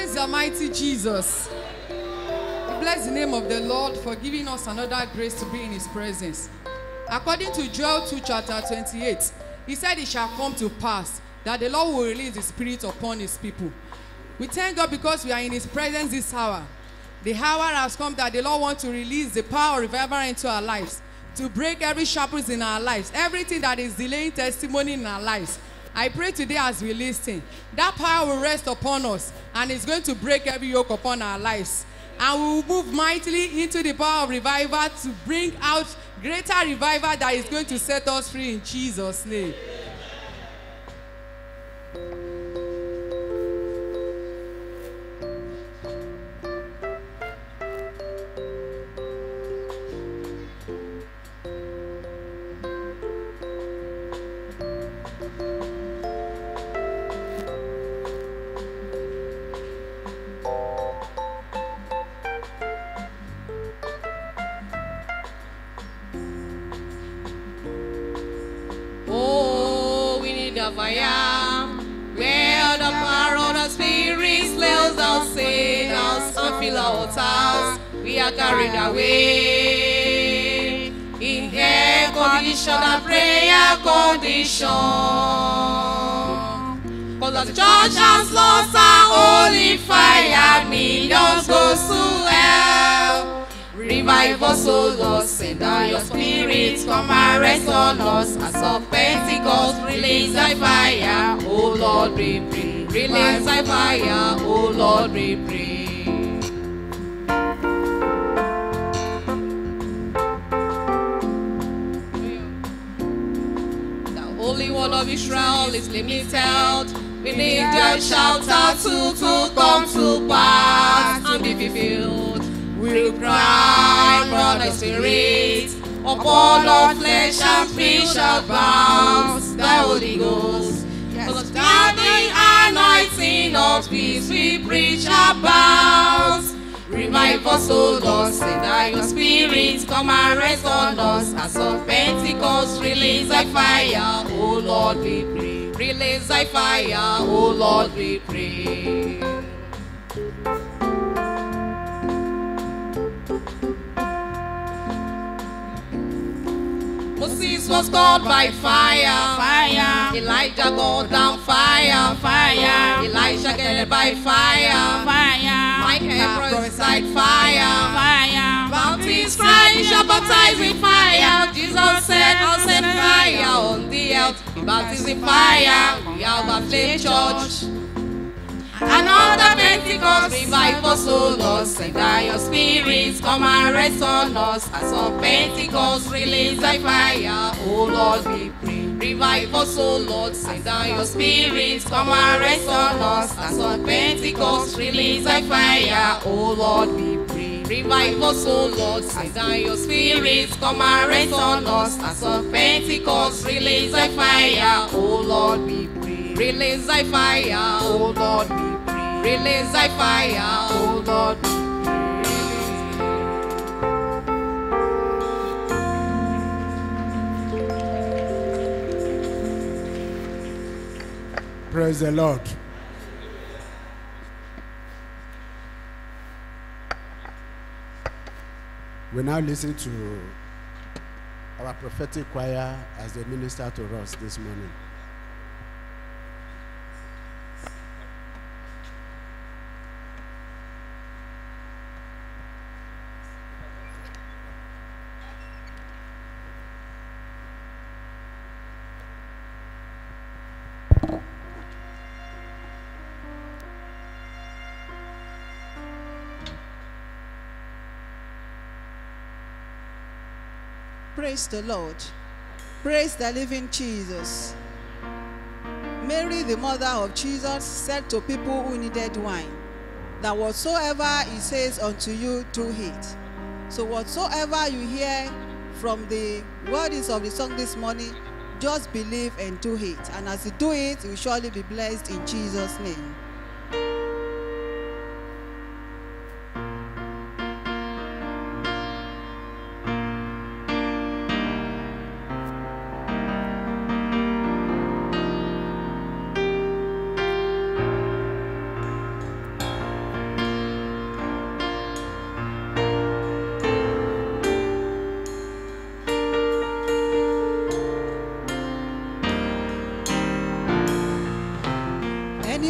Praise the mighty Jesus. We bless the name of the Lord for giving us another grace to be in his presence. According to Joel 2, chapter 28, he said it shall come to pass that the Lord will release the Spirit upon his people. We thank God because we are in his presence this hour. The hour has come that the Lord wants to release the power of revival into our lives, to break every shackles in our lives, everything that is delaying testimony in our lives. I pray today as we listen, that power will rest upon us and it's going to break every yoke upon our lives. And we will move mightily into the power of revival to bring out greater revival that is going to set us free in Jesus' name. Oh, we need a fire. Where the power of the Spirit slays down sinners and fill our altars. We are carried away in air condition and prayer condition. Cause the church has lost our holy fire, millions go to hell. Revive us, O Lord, send down your spirit, come and rest on us. As of Pentecost, release thy fire, O Lord, we pray. Release thy fire, O Lord, we pray. The Holy One of Israel is limited. We need your shout out to, to come to pass and be fulfilled. We cry, brother spirit, upon all flesh and fish shall bounce, the Holy Ghost. For the standing anointing of peace we preach about. Revive us, O Lord, send out your spirit, come and rest on us. As of Pentecost, release thy fire, O Lord, we pray. Release thy fire, O Lord, we pray. Moses was called by fire, fire. Elijah go down fire, fire. Elisha get it by fire, fire. Michael prophesied fire, fire. Baptist Christ shall baptize in fire. Jesus said, I'll send fire on the earth. Baptize in fire. We have a flame church. Another Pentecost revive us, O Lord. Send down your spirits, come and rest on us. As of Pentecost, release thy fire, O Lord, we pray. Revive us, O Lord. Send down your spirits, come and rest on us. As of Pentecost, release thy fire, O Lord, we pray. Revive us, O Lord. Send down your spirits, come and rest on us. As of Pentecost, release thy fire, O Lord, we pray. Release thy fire, O Lord, we pray. Release thy fire, O Lord, we Praise the Lord. We now listen to our prophetic choir as they minister to us this morning. Praise the Lord. Praise the living Jesus. Mary, the mother of Jesus, said to people who needed wine, that whatsoever he says unto you, do it. So whatsoever you hear from the words of the song this morning, just believe and do it. And as you do it, you will surely be blessed in Jesus' name.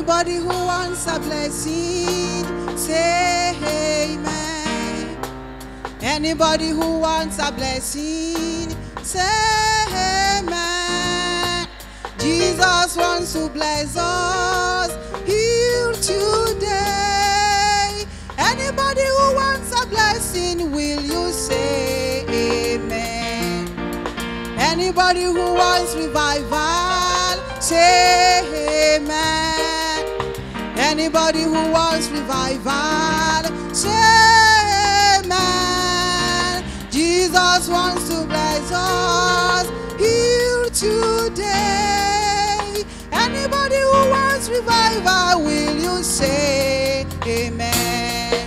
Anybody who wants a blessing, say amen. Anybody who wants a blessing, say amen. Jesus wants to bless us here today. Anybody who wants a blessing, will you say amen? Anybody who wants revival, say amen. Anybody who wants revival, say amen. Jesus wants to bless us here today. Anybody who wants revival, will you say amen?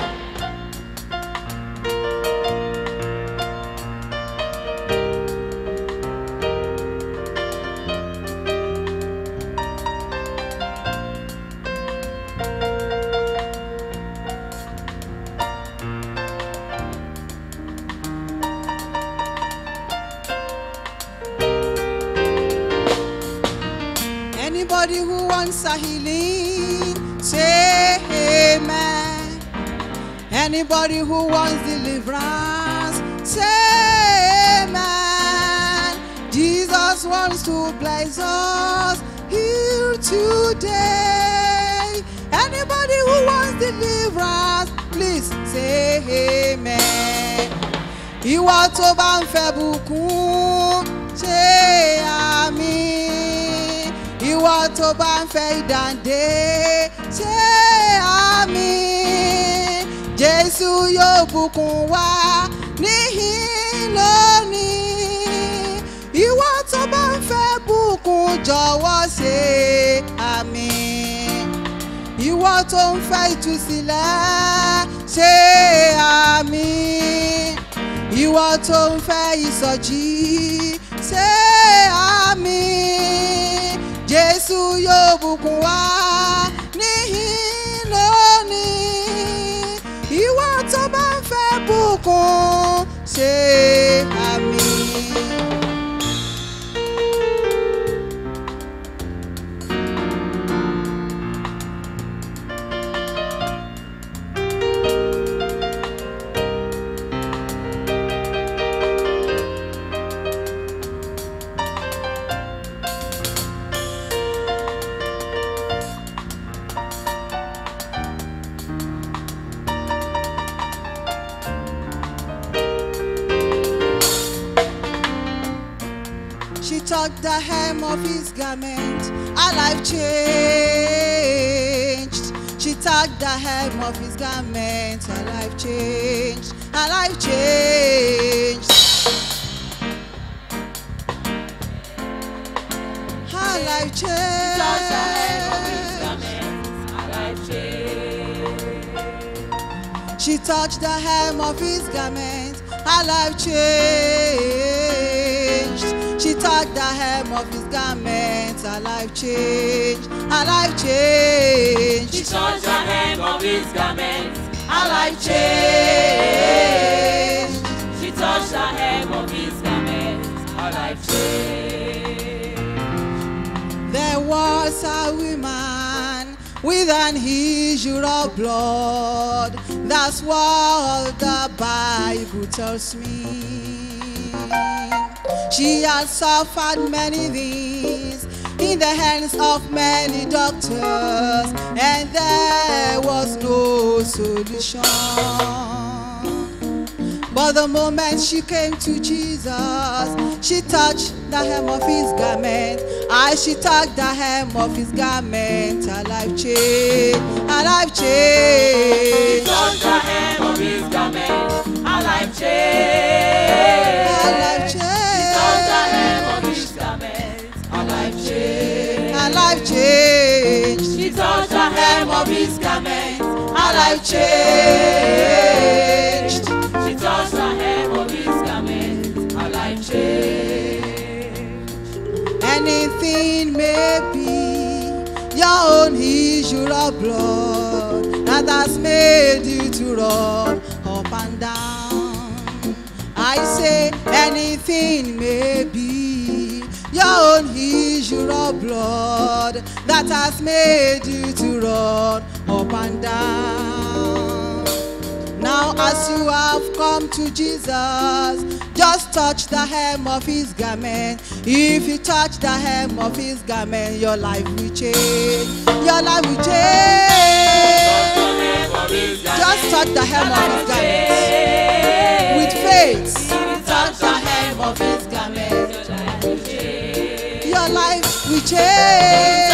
Anybody who wants a healing, say amen. Anybody who wants deliverance, say amen. Jesus wants to bless us here today. Anybody who wants deliverance, please say amen. Ìwọ tó bá ń fẹ́ bùkún, ṣe àmì ìwọ tó bá ń fẹ́ ìdàndé ṣé àmì jésù yóò bùkún wá níhìn lónìí ìwọ tó bá ń fẹ́ bùkún jọ̀wọ́ ṣe àmì ìwọ tó ń fẹ́ ìtúsílẹ̀ ṣe àmì ìwọ tó ń fẹ́ ìsọjí ṣe àmì jésù yóò bùkún wá níhìn lónìí ìwọ tó bá ń fẹ́ bùkún ṣe àmì. She touched the hem of his garment, her life changed. She touched the hem of his garment, her life changed. Her life changed. Her life changed. She touched the hem of his garment, her life changed. She touched the hem of his garment, her life changed. Her life changed. She touched the hem of his garment. Her life changed. She touched the hem of his garment. Her life changed. There was a woman with an issue of blood. That's what the Bible tells me. She had suffered many things in the hands of many doctors, and there was no solution. But the moment she came to Jesus, she touched the hem of his garment. As she touched the hem of his garment, her life changed. Her life She changed. touched the hem of his garment. Her life changed. Her life She touched the hem of changed. his garment. Her life changed. Her life changed. She touched the hem of his garment. Her life changed. She touched the hem of his garment. Her life changed. Anything may be your own issue of blood that has made you to run up and down. I say anything may be Your own issue of blood that has made you to run up and down. Now, as you have come to Jesus, just touch the hem of his garment. If you touch the hem of his garment, your life will change. Your life will change. Just touch the hem of his garment. With faith, touch the hem of his garment. Your life will change.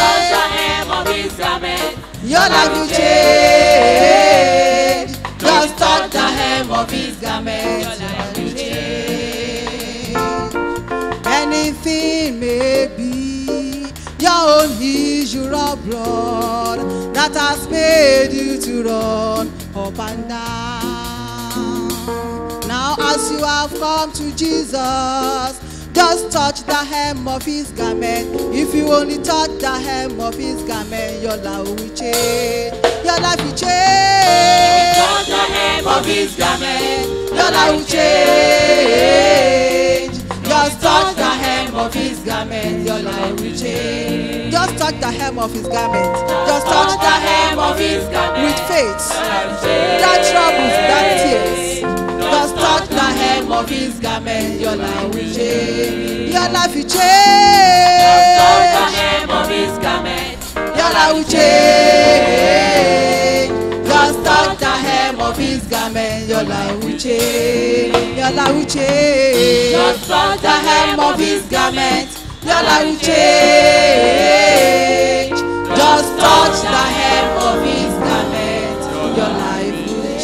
Your life will change. Just touch the hem of his garment. Your life will change. Anything may be your own issue of blood that has made you to run up and down. Now, as you have come to Jesus, just touch the hem of his garment. If you only touch the hem of his garment, your life will change. Your life will change. Touch the hem of his garment. Your life will change. Just touch the hem of his garment. Your life will change. Just touch the hem of his garment. Just touch the hem of his garment with faith. That troubles, that tears. Just touch the hem of his garment. Your life will change. Your life will Touch the change. hem of his garment. Your life will change. Just touch the hem of his garment. Your life will change. Your life will change. Just touch the hem of his garment. Your life will change. Just touch the hem of his garment. Your life will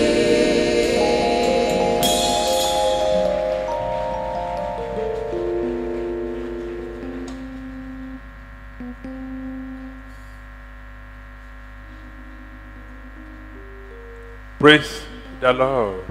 change. Praise the Lord.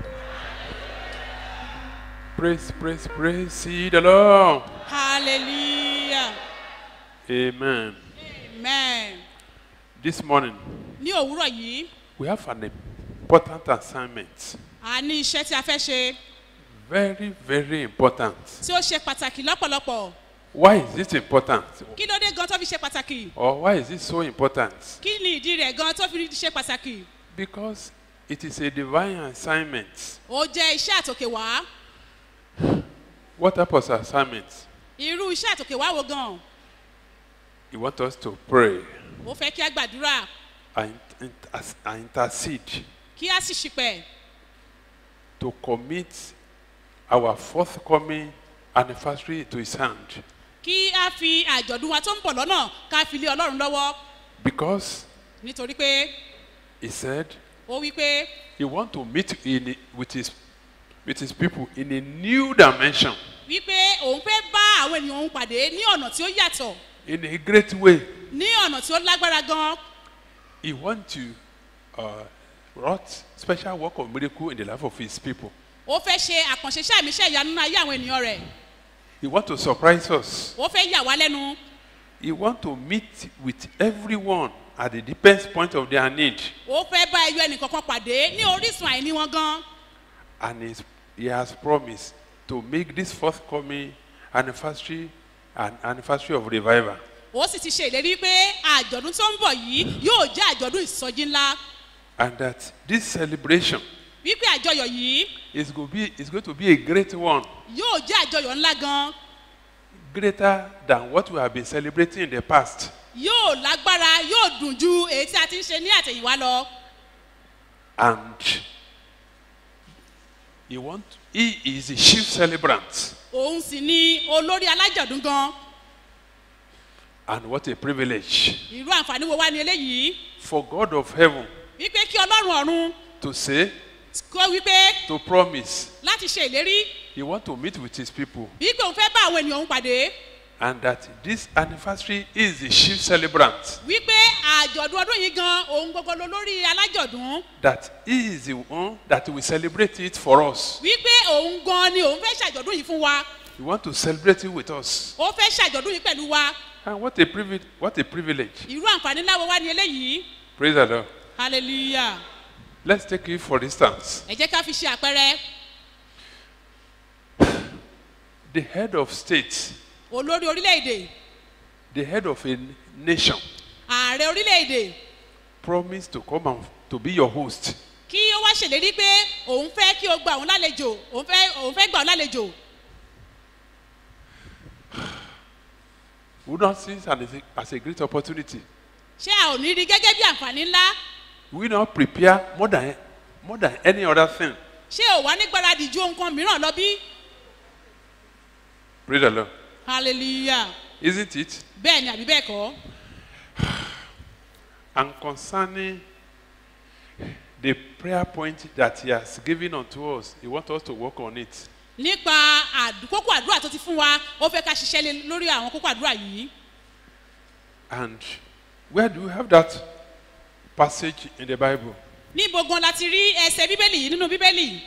Praise, praise, praise see the Lord. hallelujah Amen. amen This morning, ní òwúrọ̀ yìí we have an important assignment. a ní iṣẹ́ tí a fẹ́ ṣe Very, very important. tí ó ṣe pàtàkì lọ́pọ̀lọpọ̀ Why is it important? kí ló dé gan tó fi ṣe pàtàkì Or why is it so important? kí ni ìdí rẹ̀ gan tó fi ṣe pàtàkì Because it is a divine assignment. ó jẹ́ iṣẹ́ àtòkè wá What type of assignment? irú iṣẹ́ àtòkè wá wo gan You want us to pray ó fẹ́ kí a gbàdúrà and, inter- and intercede kí a sì ṣìpẹ̀ to commit our forthcoming anniversary to his hand. kí a fi àjọ̀dún wa tó ń bọ̀ lọ́nà ká fi lé ọlọ́run lọ́wọ́ Because nítorí pé he said ó wí pé he want to meet in, with, his, with his people in a new dimension, wípé òun fẹ́ bá àwọn ènìyàn òun pàdé ní ọ̀nà tí ó yàtọ̀ in a great way. ní ọ̀nà tí ó lágbára gan He want to uh, wrought special work of miracle in the life of his people. ó fẹ́ ṣe àkànṣe iṣẹ́ àmì iṣẹ́ ìyanu nínú ayé àwọn ènìyàn rẹ̀ He want to surprise us. ó fẹ́ yà wá lẹ́nu He want to meet with everyone at the deepest point of their need. ó fẹ́ bá ẹyọ ẹnìkankan pàdé ní orísun àìní wọn gan And he's, he has promised to make this forthcoming anniversary an anniversary of revival. ó sì ti ṣe ìlérí pé àjọ̀dún tó ń bọ̀ yìí yóò jẹ́ àjọ̀dún ìsọjí ńlá And that this celebration wípé àjọyọ̀ yìí is going to be, is going to be a great one, yóò jẹ́ àjọyọ̀ ńlá gan greater than what we have been celebrating in the past. yóò lágbára yóò dùn ju èyí tí a ti ń ṣe ní àtẹ̀yìnwá lọ And he, want, he is the chief celebrant. òun sì ni olórí alájọ̀dún gan And what a privilege irú àǹfààní wo wá ní eléyìí for God of heaven wípé kí ọlọ́run ọ̀run to say, kó wípé to promise, láti ṣe ìlérí he want to meet with his people. wípé òun fẹ́ bá àwọn ènìyàn òun pàdé And that this anniversary is the chief celebrant. wípé àjọ̀dún ọdún yìí gan òun gbogbo ló lórí alájọ̀dún That he is the one that will celebrate it for us. wípé òun gan ni òun fẹ́ ṣàjọ̀dún yìí fún wa He want to celebrate it with us. ó fẹ́ ṣàjọ̀dún yìí pẹ̀lú wa And what a privilege! What a privilege! irú àǹfààní ńlá wo wá ní eléyìí Praise the Lord. hallelujah Let's take it for instance. ẹ jẹ́ ká fi ṣe àpẹẹrẹ The head of state olórí orílẹ̀-èdè the head of a nation, ààrẹ orílẹ̀-èdè promise to come and to be your host, kí ó wá ṣèlérí pé òun fẹ́ kí o gba òun lálejò òun fẹ́ òun fẹ́ gbà òun lálejò would not see it as a, as a great opportunity. ṣé a ò ní rí gẹ́gẹ́ bí àǹfààní ńlá We not prepare more than more than any other thing. ṣé ò wá ní gbáradì ju nǹkan mìíràn lọ bí Praise the Lord. hallelujah Isn't it? bẹ́ẹ̀ ni àbí bẹ́ẹ̀ kọ́ And concerning the prayer point that He has given unto us, He wants us to work on it. nípa àdú- kókó àdúrà tó ti fún wa ó fẹ́ ká ṣiṣẹ́ lé lórí àwọn kókó àdúrà yìí And where do we have that passage in the Bible? níbo gan la ti rí ẹsẹ̀ bíbélì yìí nínú bíbélì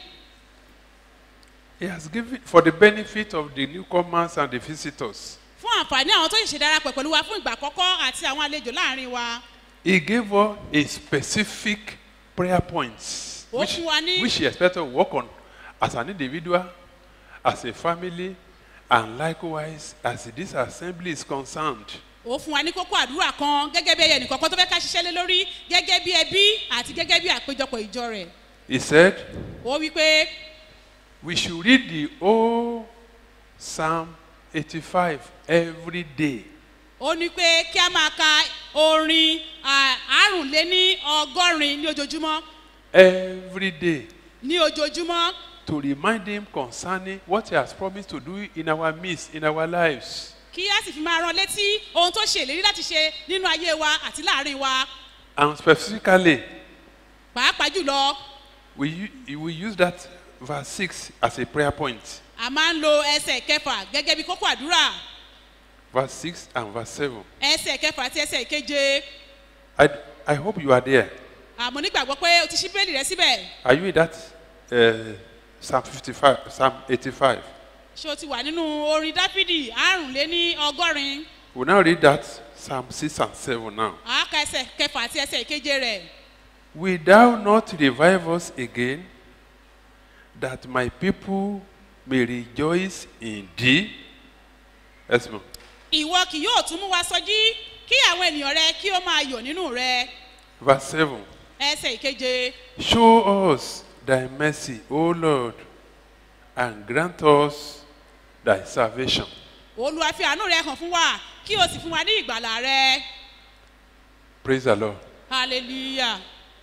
He has given for the benefit of the newcomers and the visitors. fún àǹfààní àwọn tó ṣẹ̀ṣẹ̀ darapọ̀ pẹ̀lú wa fún ìgbà àkọ́kọ́ àti àwọn àlejò láàrin wa He gave us a specific prayer points Ó which, fún wa ní- which he expected to work on as an individual, as a family, and likewise as this assembly is concerned. ó fún wa ní kókó àdúrà kan gẹ́gẹ́ bí ẹyẹ nìkọ̀ọ̀kan tó fẹ́ ká ṣiṣẹ́ lé lórí gẹ́gẹ́ bí ẹbí àti gẹ́gẹ́ bí àpéjọpọ̀ ìjọ rẹ̀ He said, ó wí pé We should read the whole Psalm 85 every day. ó ní pé kí a máa ka orin à, àrùnléní ọgọ́rin ní ojoojúmọ́ Every day. ní ojoojúmọ́ To remind him concerning what he has promised to do in our midst, in our lives. kí a sì fi máa ran létí ohun tó ṣe ìlérí láti ṣe nínú ayé wa àti láàrin wa And specifically, pàápàá jùlọ we, u- we use that verse 6 as a prayer point. a máa ń lo ẹsẹ̀ kẹfà gẹ́gẹ́ bí kókó àdúrà Verse 6 and verse 7. ẹsẹ̀ kẹfà àti ẹsẹ̀ keje I, I hope you are there. àmọ́ nígbàgbọ́ pé o ti ṣí bẹ́ẹ̀lì rẹ síbẹ̀ Are you in that uh, Psalm 55, Psalm 85? ṣé o ti wà nínú orin dáfídì àrùnléní ọgọ́rin We'll now read that Psalm 6 and 7 now. àáka ẹsẹ̀ kẹfà àti ẹsẹ̀ keje rẹ̀ Will thou not revive us again, that my people may rejoice in thee? Yes, ma'am. ìwọ kì yóò tún mú wa sọjí kí àwọn ènìyàn rẹ kí ó máa yọ̀ nínú rẹ Verse 7. ẹsẹ̀ ìkeje Show us thy mercy, O Lord, and grant us thy salvation. olúwa fi àánú rẹ hàn fún wa kí o sì fún wa ní ìgbàlà rẹ Praise the Lord. hallelujah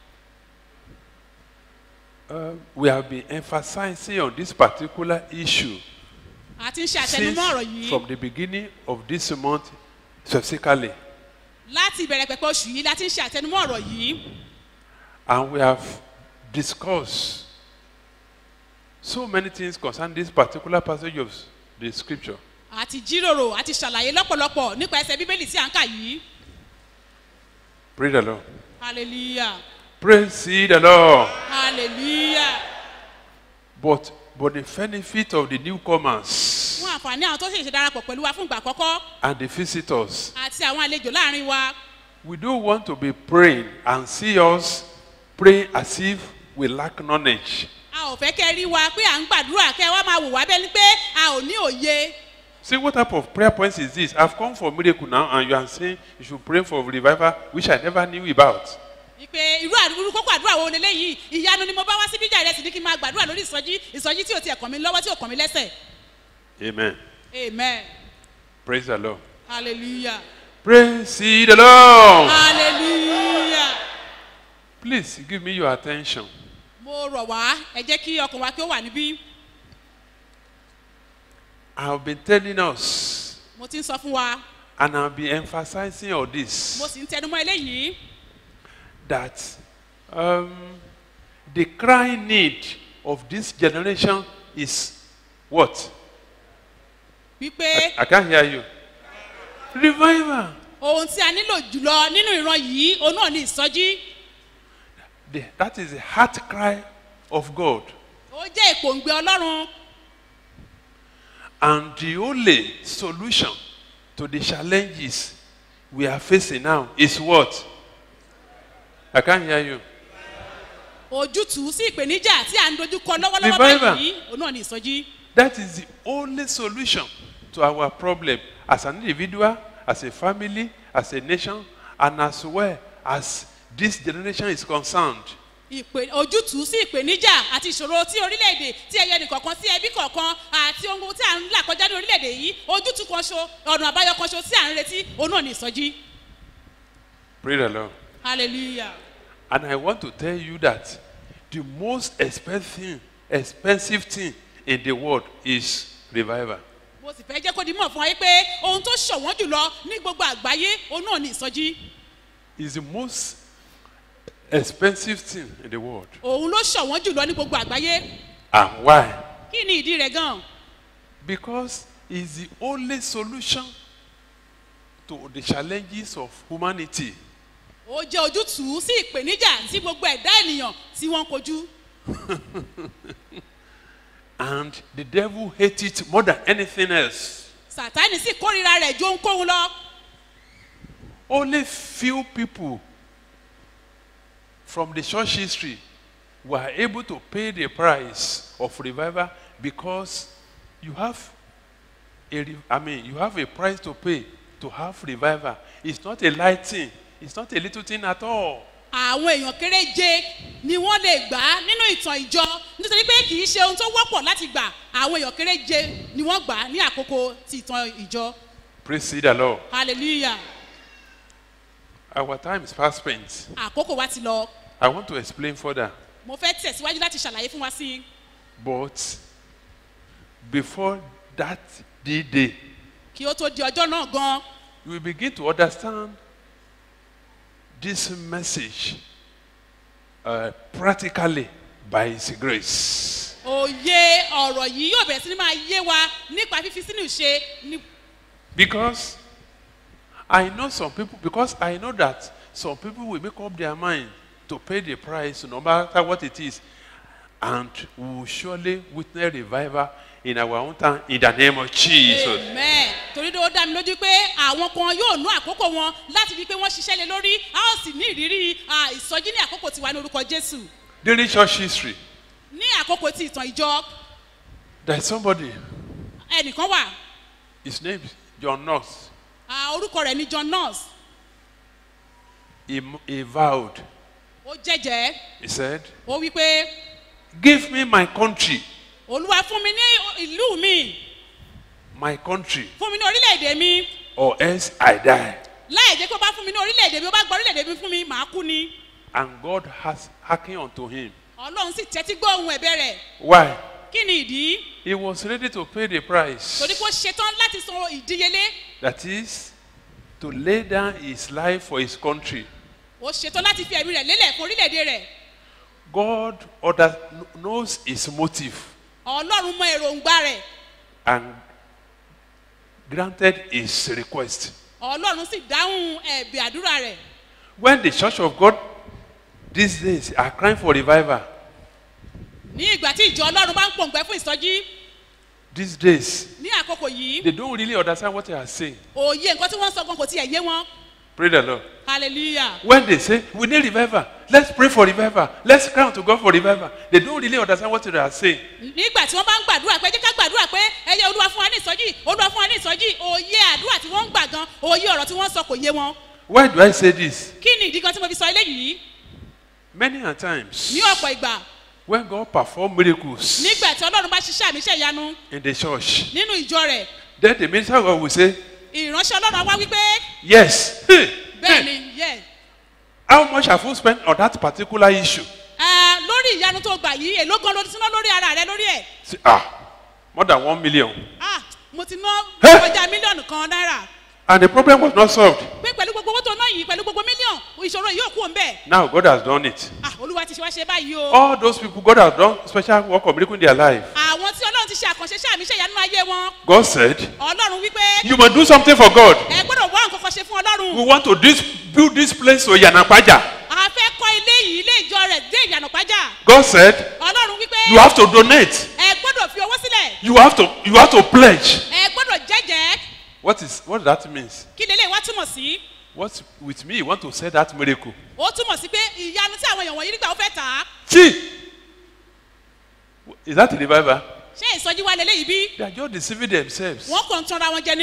Uh, we have been emphasizing on this particular issue a ti ń ṣe since àtẹnumọ́ ọ̀rọ̀ yìí from the beginning of this month specifically. láti ìbẹ̀rẹ̀ pẹ̀pẹ̀ oṣù yìí la ti ń ṣe àtẹnumọ́ ọ̀rọ̀ yìí And we have discussed so many things concerning this particular passage of the scripture. àti jíròrò àti ṣàlàyé lọ́pọ̀lọpọ̀ nípa ẹsẹ̀ bíbélì tí à ń kà yìí Praise the Lord. hallelujah Praise ye the Lord. hallelujah But, but the benefit of the newcomers fún àǹfààní àwọn tó ṣèṣe darapọ̀ pẹ̀lú wa fún ìgbà àkọ́kọ́ and the visitors, àti àwọn àlejò láàrin wa we don't want to be praying and see us praying as if we lack knowledge. a ò fẹ́ kẹ́ rí wa pé à ń gbàdúrà kẹ́ wá máa wò wá bẹ́ẹ̀ ni pé a ò ní òye See what type of prayer points is this? I've come for miracle now, and you are saying you should pray for revival, which I never knew about. ìpè irú àdúrú irú kókó àdúrà wo leléyìí ìyanu ni mo bá wá síbí jà ìrẹsì ní kí n máa gbàdúrà lórí ìsọjí ìsọjí tí ò tiẹ̀ kàn mí lọ́wọ́ tí ò kàn mí lẹ́sẹ̀ Amen. amen Praise the Lord. hallelujah Praise ye the Lord. hallelujah Please give me your attention. mo rọ̀ wá ẹ jẹ́ kí ọkàn wa kí ó wà níbí I've been telling us, mo ti ń sọ fún wa and I'll be emphasizing on mo this, sì ń tẹnumọ́ eléyìí that um, the crying need of this generation is what? wípé I can't hear you. Revival. ohun tí a nílò jùlọ nínú ìran yìí òun náà ní ìsọjí The, that is the heart cry of God. ó jẹ́ ìpòǹgbẹ ọlọ́run And the only solution to the challenges we are facing now is what? I can't hear you. ojútùú sí ìpèníjà tí à ń dojú kọ lọ́wọ́lọ́wọ́ Revival. báyìí òun náà ní ìsọjí That is the only solution to our problem. as an individual, as a family, as a nation, and as well as this generation is concerned. ìpè ojútùú sí ìpèníjà àti ìṣòro tí orílẹ̀-èdè tí ẹyẹ nìkọ̀ọ̀kan sí ẹbí kọ̀ọ̀kan àti ohun tí à ń là kọjá ní orílẹ̀-èdè yìí ojútùú kan ṣo ọ̀nà àbáyọ kan ṣo tí à ń retí òun náà ní ìsọjí Praise the Lord. hallelujah. And I want to tell you that the most expensive thing, expensive thing in the world is revival. mo sì fẹ́ jẹ́ kó di mọ̀ fún wa yí pé ohun tó ṣọ̀wọ́n jùlọ ní gbogbo àgbáyé òun náà ní ìsọjí It's the most expensive thing in the world. òun ló ṣọ̀wọ́n jùlọ ní gbogbo àgbáyé And why? kí ni ìdí rẹ̀ gan-an Because it's the only solution to the challenges of humanity. ó jẹ́ ojútùú sí ìpèníjà tí gbogbo ẹ̀dá ènìyàn tí wọ́n ń kojú And the devil hates it more than anything else. sàtáni sì kórìíra rẹ̀ ju ohunkóhun lọ Only few people from the church history were able to pay the price of revival because you have a re- I mean you have a price to pay to have revival. It's not a light thing. It's not a little thing at all. àwọn èèyàn kéréje ni wọ́n lè gbà á nínú ìtàn ìjọ nítorí pé kì í ṣe ohun tó wọ́pọ̀ láti gbà àwọn èèyàn kéréje ni wọ́n gbà á ní àkókò ti ìtàn ìjọ Praise the Lord. hallelujah Our time is fast spent. àkókò wa ti lọ I want to explain further. mo fẹ́ tẹ̀síwájú láti ṣàlàyé fún wa sí i But before that D-Day, kí ó tó di ọjọ́ náà gan you will begin to understand this message uh, practically by His grace. òye ọ̀rọ̀ yìí yóò bẹ̀rẹ̀ sí ni máa yé wa nípa fífi sínú ìṣe ní Because I know some people, because I know that some people will make up their mind to pay the price no matter what it is. And we will surely witness revival in our own time in the name of Jesus. amen torí ó dá mi lójú pé àwọn kan yóò nú àkókò wọn láti fi pé wọ́n ṣiṣẹ́ lé lórí a ó sì ní ìrírí à, ìsọjí ní àkókò tiwa ní orúkọ jésù During church history, ní àkókò ti ìtàn ìjọ there's somebody, ẹnìkan wà his name is John Knox. à, orúkọ rẹ̀ ní john nurse He, he vowed, ó jẹ́jẹ́ he said, ó wí pé Give me my country, olúwa fún mi ní ìlú mi my country, fún mi ní orílẹ̀-èdè mi or else I die. láì jẹ́ pé ó bá fún mi ní orílẹ̀-èdè mi ó bá gba orílẹ̀-èdè mi fún mi màá kú ni And God has hearkened unto him. ọlọ́run sì tẹ́tí gbọ́ ohun ẹ̀bẹ̀ rẹ̀ Why? kí ni ìdí He was ready to pay the price. torí pé ó ṣetán láti san ìdíyelé That is, to lay down his life for his country. ó ṣetán láti fi ẹ̀mí rẹ̀ lélẹ̀ fún orílẹ̀-èdè rẹ̀ God order, knows his motive ọlọ́run mọ èròǹgbà rẹ̀ and granted his request. ọlọ́run sì dáhùn ẹ̀bì àdúrà rẹ̀ When the church of God these days are crying for revival, ní ìgbà tí ìjọ ọlọ́run bá ń pòǹgbẹ́ fún ìsọjí these days, ní àkókò yìí they don't really understand what they are saying. òye nǹkan tí wọ́n ń sọ gan kò tiẹ̀ yé wọn Praise the Lord. hallelujah When they say, we need revival, let's pray for revival, let's cry out to God for revival, they don't really understand what they are saying. nígbà tí wọ́n bá ń gbàdúrà pé jẹ́ ká gbàdúrà pé ẹyẹ olúwa fún wa ní ìsọjí olúwa fún wa ní ìsọjí òye àdúrà tí wọ́n ń gbà gan òye ọ̀rọ̀ tí wọ́n ń sọ kò yé wọn Why do I say this? kí ni ìdí gan tí mo fi sọ eléyìí Many a times, ní ọ̀pọ̀ ìgbà when God perform miracles nígbà tí ọlọ́run bá ṣiṣẹ́ àmì iṣẹ́ ìyanu in the church, nínú ìjọ rẹ̀ then the minister of God will say, ìránṣẹ́ ọlọ́run á wá wípé Yes, hey, bẹ́ẹ̀ hey, ni yẹ how much have you spent on that particular issue? ẹ lórí ìyanu tó gbà yìí èló gan ló ti ná lórí ara rẹ lórí ẹ̀ Say, ah, more than one million. ah mo ti ná Hey! kọjá mílíọ̀nù kan náírà And the problem was not solved. pé pẹ̀lú gbogbo owó tó ná yìí pẹ̀lú gbogbo mílíọ̀nù ìṣòro yìí ò kú òun bẹ́ẹ̀ Now God has done it. ah olúwa ti ṣe wá ṣe báyìí o All those people, God has done special work of miracle in their life. àwọn tí ọlọ́run ti ṣe àkànṣe iṣẹ́ àmì iṣẹ́ ìyanu ayé wọn God said, ọlọ́run wípé You must do something for God. ẹ gbọ́dọ̀ wá nǹkan kan ṣe fún We ọlọ́run want to dis- build this place to Yanapaja. a fẹ́ kọ́ ilé yìí ilé ìjọ rẹ̀ dé ìyànà pàjá God said, ọlọ́run wípé You have to donate. ẹ gbọ́dọ̀ fi owó sílẹ̀ You have to you have to pledge. ẹ gbọ́dọ̀ jẹ́jẹ́ What is what that means? kí lélẹ̀ wá túmọ̀ sí What with me you want to say that miracle? ó túmọ̀ sí pé ìyanu tí àwọn èèyàn wọ̀nyí nígbà ó fẹ́ tà á See, is that a revival? ṣé ìsọjí wa lélẹ́yìí bí They are just deceiving themselves. wọ́n kàn ń tanra wọn jẹ ní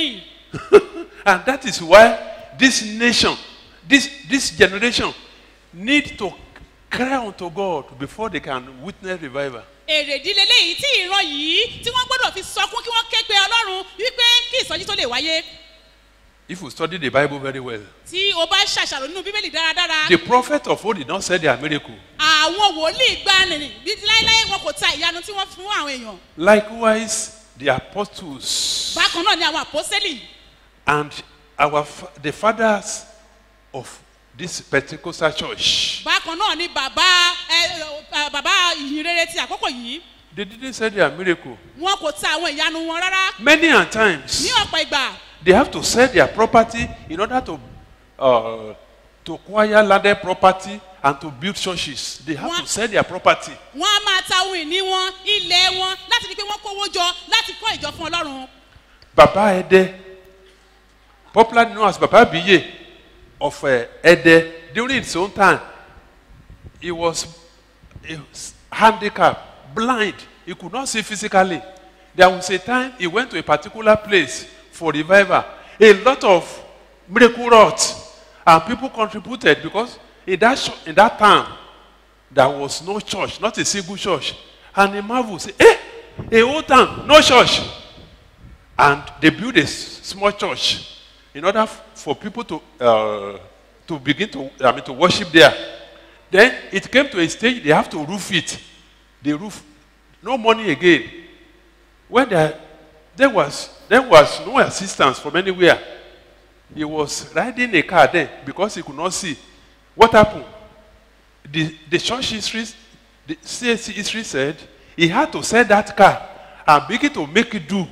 and that is why this nation, this, this generation, need to cry unto God before they can witness revival. èrè ìdílé léyìí tí ìran yìí tí wọ́n gbọ́dọ̀ fi sọkún kí wọ́n ké pe ọlọ́run wípé kí ìsọjí tó lè wáyé If you study the Bible very well, tí o bá ṣàṣàrò nínú bíbélì dáradára the prophet of old did not say their miracle. àwọn wòlíì gbani bí láéláé wọn kò ta ìyanu tí wọ́n fún àwọn èèyàn Likewise, the apostles bákan náà ni àwọn àpọ́sẹ́lì and our fa- the fathers of this Pentecostal church, bákan náà ni bàbá ẹ ẹ, bàbá ìyìnrere ti àkókò yìí they didn't say their miracle. wọn kò ta àwọn ìyanu wọn rárá Many a times, ní ọ̀pọ̀ ìgbà they have to sell their property in order to uh, to acquire landed property and to build churches. They have What? to sell their property. wọn á máa ta ohun ìní wọn ilẹ̀ wọn láti rí i pé wọ́n kówó jọ láti kọ́ ìjọ fún ọlọ́run Baba Ede, popularly known as Baba Biye of uh, Ede, during his own time, he was, he was handicapped, blind. He could not see physically. There was a time he went to a particular place for revival. A lot of miracle wrought, and people contributed because in that, sh- in that time, there was no church, not a single church. And he marveled, say, eh, a whole town, no church and they built a s- small church in order f- for people to uh, to begin to I mean to worship there. Then it came to a stage they have to roof it. The roof, no money again. When there, there was there was no assistance from anywhere. He was riding a car then because he could not see. What happened? The the church history, the CAC history said he had to sell that car and begin to make it do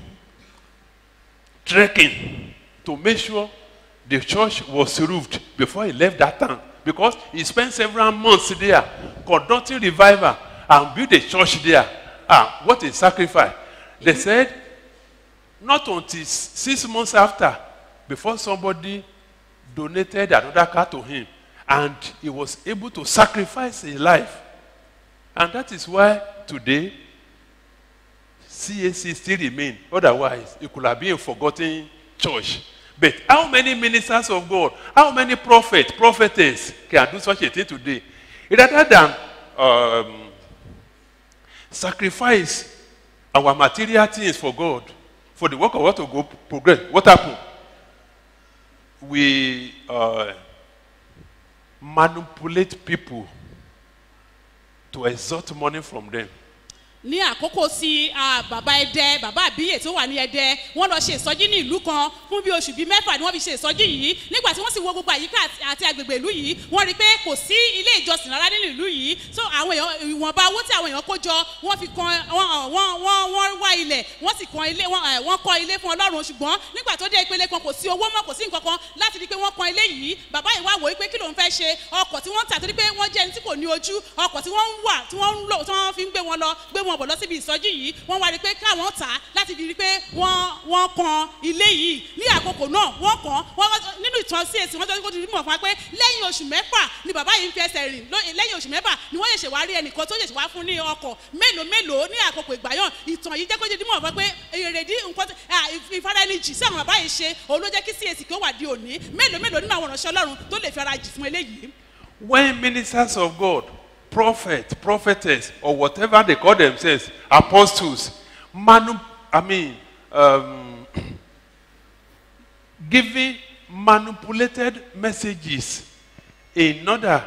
trekking to make sure the church was roofed before he left that town because he spent several months there conducting revival and built a church there ah what a sacrifice they said not until s- six months after before somebody donated another car to him and he was able to sacrifice his life and that is why today CAC still remain. Otherwise, it could have been a forgotten church. But how many ministers of God, how many prophets, prophetess can do such a thing today? Rather than um, sacrifice our material things for God, for the work of God to go progress, what happened? We uh, manipulate people to extort money from them. ní àkókò sí ah, bàbá ẹdẹ bàbá àbíyè tó wà ní ẹdẹ wọn lọ ṣe ìsọjí ní ìlú kan fún bí oṣù bíi mẹfà ni wọn fi ṣe ìsọjí yìí nígbà tí wọn sì wo gbogbo àyíká àti- àti agbègbè ìlú yìí wọn rí i pé kò sí ilé ìjọsìn rárá nínú ìlú yìí so àwọn èèyàn ìwọnba owó tí àwọn èèyàn kó jọ wọn fi kan wọn wọn wọn wọn wá ilẹ̀ wọn sì kan ilé wọn ẹ, wọn kọ́ ilé fún ọlọ́run ṣùgbọ́n nígbà tó dé ìpele kan kò sí owó mọ́ kò sí nǹkan kan láti rí i pé wọ́n kan ilé yìí bàbá yìí wá wò ó pé kí ló ń fẹ́ ṣe ọkọ̀ tí wọ́n ń tà torí pé wọ́n jẹ́ ẹni tí kò ní ojú ọkọ̀ tí wọ́n ń wà tí wọ́n ń lò tí wọ́n fi ń gbé wọn lọ gbé wọn bọ̀ lọ síbi ìsọjí yìí wọ́n wá rí i pé káwọn tà á láti fi rí i pé wọ́n wọ́n kan ilé yìí ní àkókò náà wọ́n kàn wọ́n wọ́n- nínú ìtàn CAC wọ́n jẹ́ kó ti rí mọ̀ fún wa pé lẹ́yìn oṣù mẹ́fà ni bàbá yìí ń fi ẹsẹ̀ rìn ló- lẹ́yìn oṣù mẹ́fà ni wọ́n ṣẹ̀ṣẹ̀ wá rí ẹnìkan tó ṣẹ̀ṣẹ̀ wá fún ní ọkọ̀ mélòó mélòó ní àkókò ìgbà yàn ìtàn yìí jẹ́ kó ti rí mọ̀ fún wa pé èrèdí nǹkan tí- à, ìf- ìfaraẹnijì sí àwọn bàbá yìí ṣe òun ló jẹ́ kí CAC kí ó wà di òní mélòó mélòó nínú àwọn ìránṣẹ́ ọlọ́run tó lè fi ara jì fún eléyìí When ministers of God, prophets, prophetess, or whatever they call themselves, apostles, manu- I mean, um, giving manipulated messages in order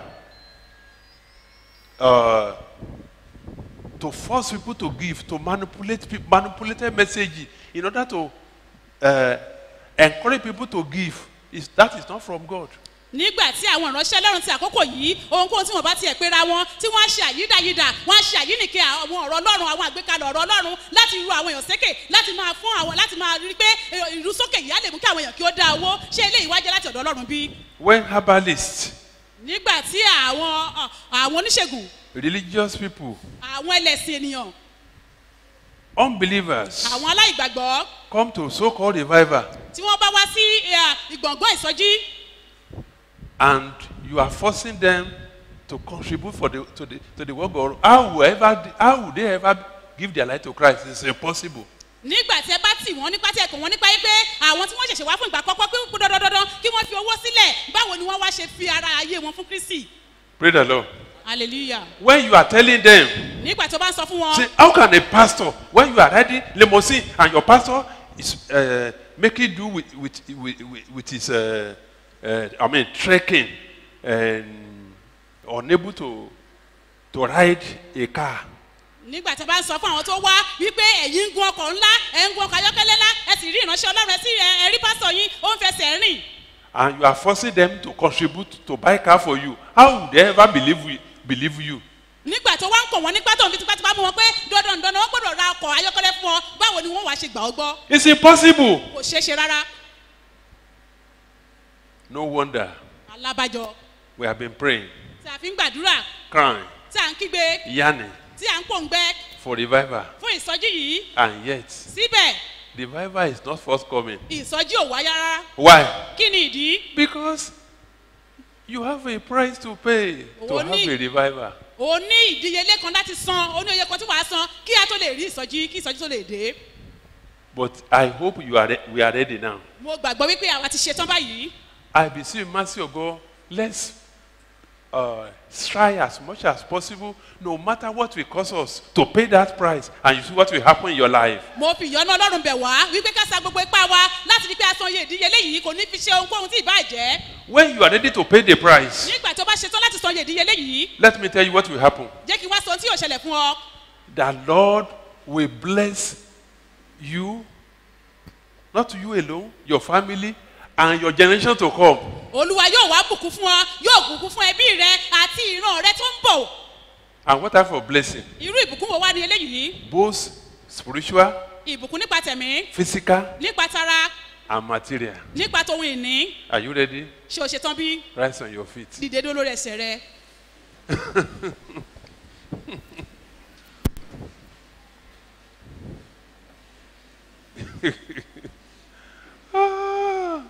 uh, to force people to give, to manipulate people, manipulated messages in order to uh, encourage people to give. Is, that is not from God. nígbà tí àwọn ìránṣẹ́ ọlọ́run ti àkókò yìí ohunkóhun tí wọ́n bá tiẹ̀ pera wọn tí wọ́n á ṣe àyídáyídà wọ́n á ṣe àyínìke àwọn ọ̀rọ̀ ọlọ́run àwọn àgbékalẹ̀ ọ̀rọ̀ ọlọ́run láti ru àwọn èèyàn sékè láti máa fún àwọn láti máa rí i pé eh, ìrú sókè yìí á lè mú kí àwọn èèyàn kí ó dá owó ṣé eléyìí wá jẹ́ láti ọ̀dọ̀ ọlọ́run bí. When herbalists, nígbà tí àwọn ọ, àwọn oníṣègùn religious people, àwọn ẹlẹ́sìn ènìyàn unbelievers àwọn aláìgbàgbọ́ come to so-called revival tí wọ́n bá wá sí eh, ìgbọ̀ngbọ́n ìsọjí and you are forcing them to contribute for the, to, the, to the work of how will, ever, how will they ever give their life to Christ? It's impossible. nígbà tí ẹ bá tì wọ́n nípa tí ẹ kàn wọ́n nípa yí pé àwọn tí wọ́n ṣẹ̀ṣẹ̀ wá fún ìgbà àkọ́kọ́ pé kó dandandandan kí wọ́n fi owó sílẹ̀ báwo ni wọ́n wá ṣe fi ara ayé wọn fún kristi Praise the Lord. hallelujah When you are telling them, nígbà tó bá ń sọ fún wọn say, how can a pastor, when you are riding limousine and your pastor is uh, making do with, with, with, with, with his, uh, uh, I mean, trekking and unable to, to ride a car. nígbà tí a bá ń sọ fún àwọn tó wá wípé ẹ̀yin ń gun ọkọ̀ ńlá ẹ̀ ń gun ọkọ̀ ayọ́kẹ́lẹ́ ńlá ẹ sì rí ìránṣẹ́ ọlọ́run ẹ sì ẹ ẹ rí pásítọ̀ yín ó ń fẹsẹ̀ rìn and you are forcing them to contribute to buy car for you how would they ever believe you believe you nígbà tó wá ń kọ̀ wọ́n nípa tó ń fi tipátipá mú wọn pé dandan dandan wọ́n gbọ́dọ̀ ra ọkọ̀ ayọ́kẹ́lẹ́ fún ọ báwo ni wọ́n wàá ṣe gbà ọ́ gbọ́ it's impossible kò ṣeé ṣe rárá no wonder alábàjọ we have been praying tí a fi ń gbàdúrà crying tí a ń kígbe yearning tí a ń pòǹgbẹ for revival fún ìsọjí yìí and yet síbẹ̀ revival is not forthcoming ìsọjí ò wáyá rárá why kí ni ìdí because you have a price to pay to Owó have ní- a revival o ní ìdíyelé kan láti san o ní oye kan tí wàá san kí a tó lè rí ìsọjí kí ìsọjí tó lè dé but i hope you are re- we are ready now mo gbàgbọ́ wípé àwa ti ṣetán báyìí i beseech mercy of god let's uh, try as much as possible no matter what will cost us to pay that price and you see what will happen in your life mo fi ìyọ́nú ọlọ́run bẹ̀ wá wípé ká sa gbogbo ipá wa láti rí pé a san iye ìdíyelé yìí kò ní fi ṣe ohunkóhun tí ì bá jẹ́ when you are ready to pay the price nígbà tó bá ṣetán láti san iye ìdíyelé yìí let me tell you what will happen jẹ́ kí n wá sọ ohun tí yóò ṣẹlẹ̀ fún ọ the lord will bless you not you alone your family and your generation to come olúwa yóò wá bùkún fún ọ yóò bùkún fún ẹbí rẹ àti ìran rẹ tó ń bọ̀ and what type of blessing irú ìbùkún wo wá ní eléyìí both spiritual ìbùkún nípa tẹ̀mí physical nípa tara and material nípa tohun ìní are you ready ṣé o ṣetán bí rise on your feet dìde dúró lórí ẹsẹ̀ rẹ Ah.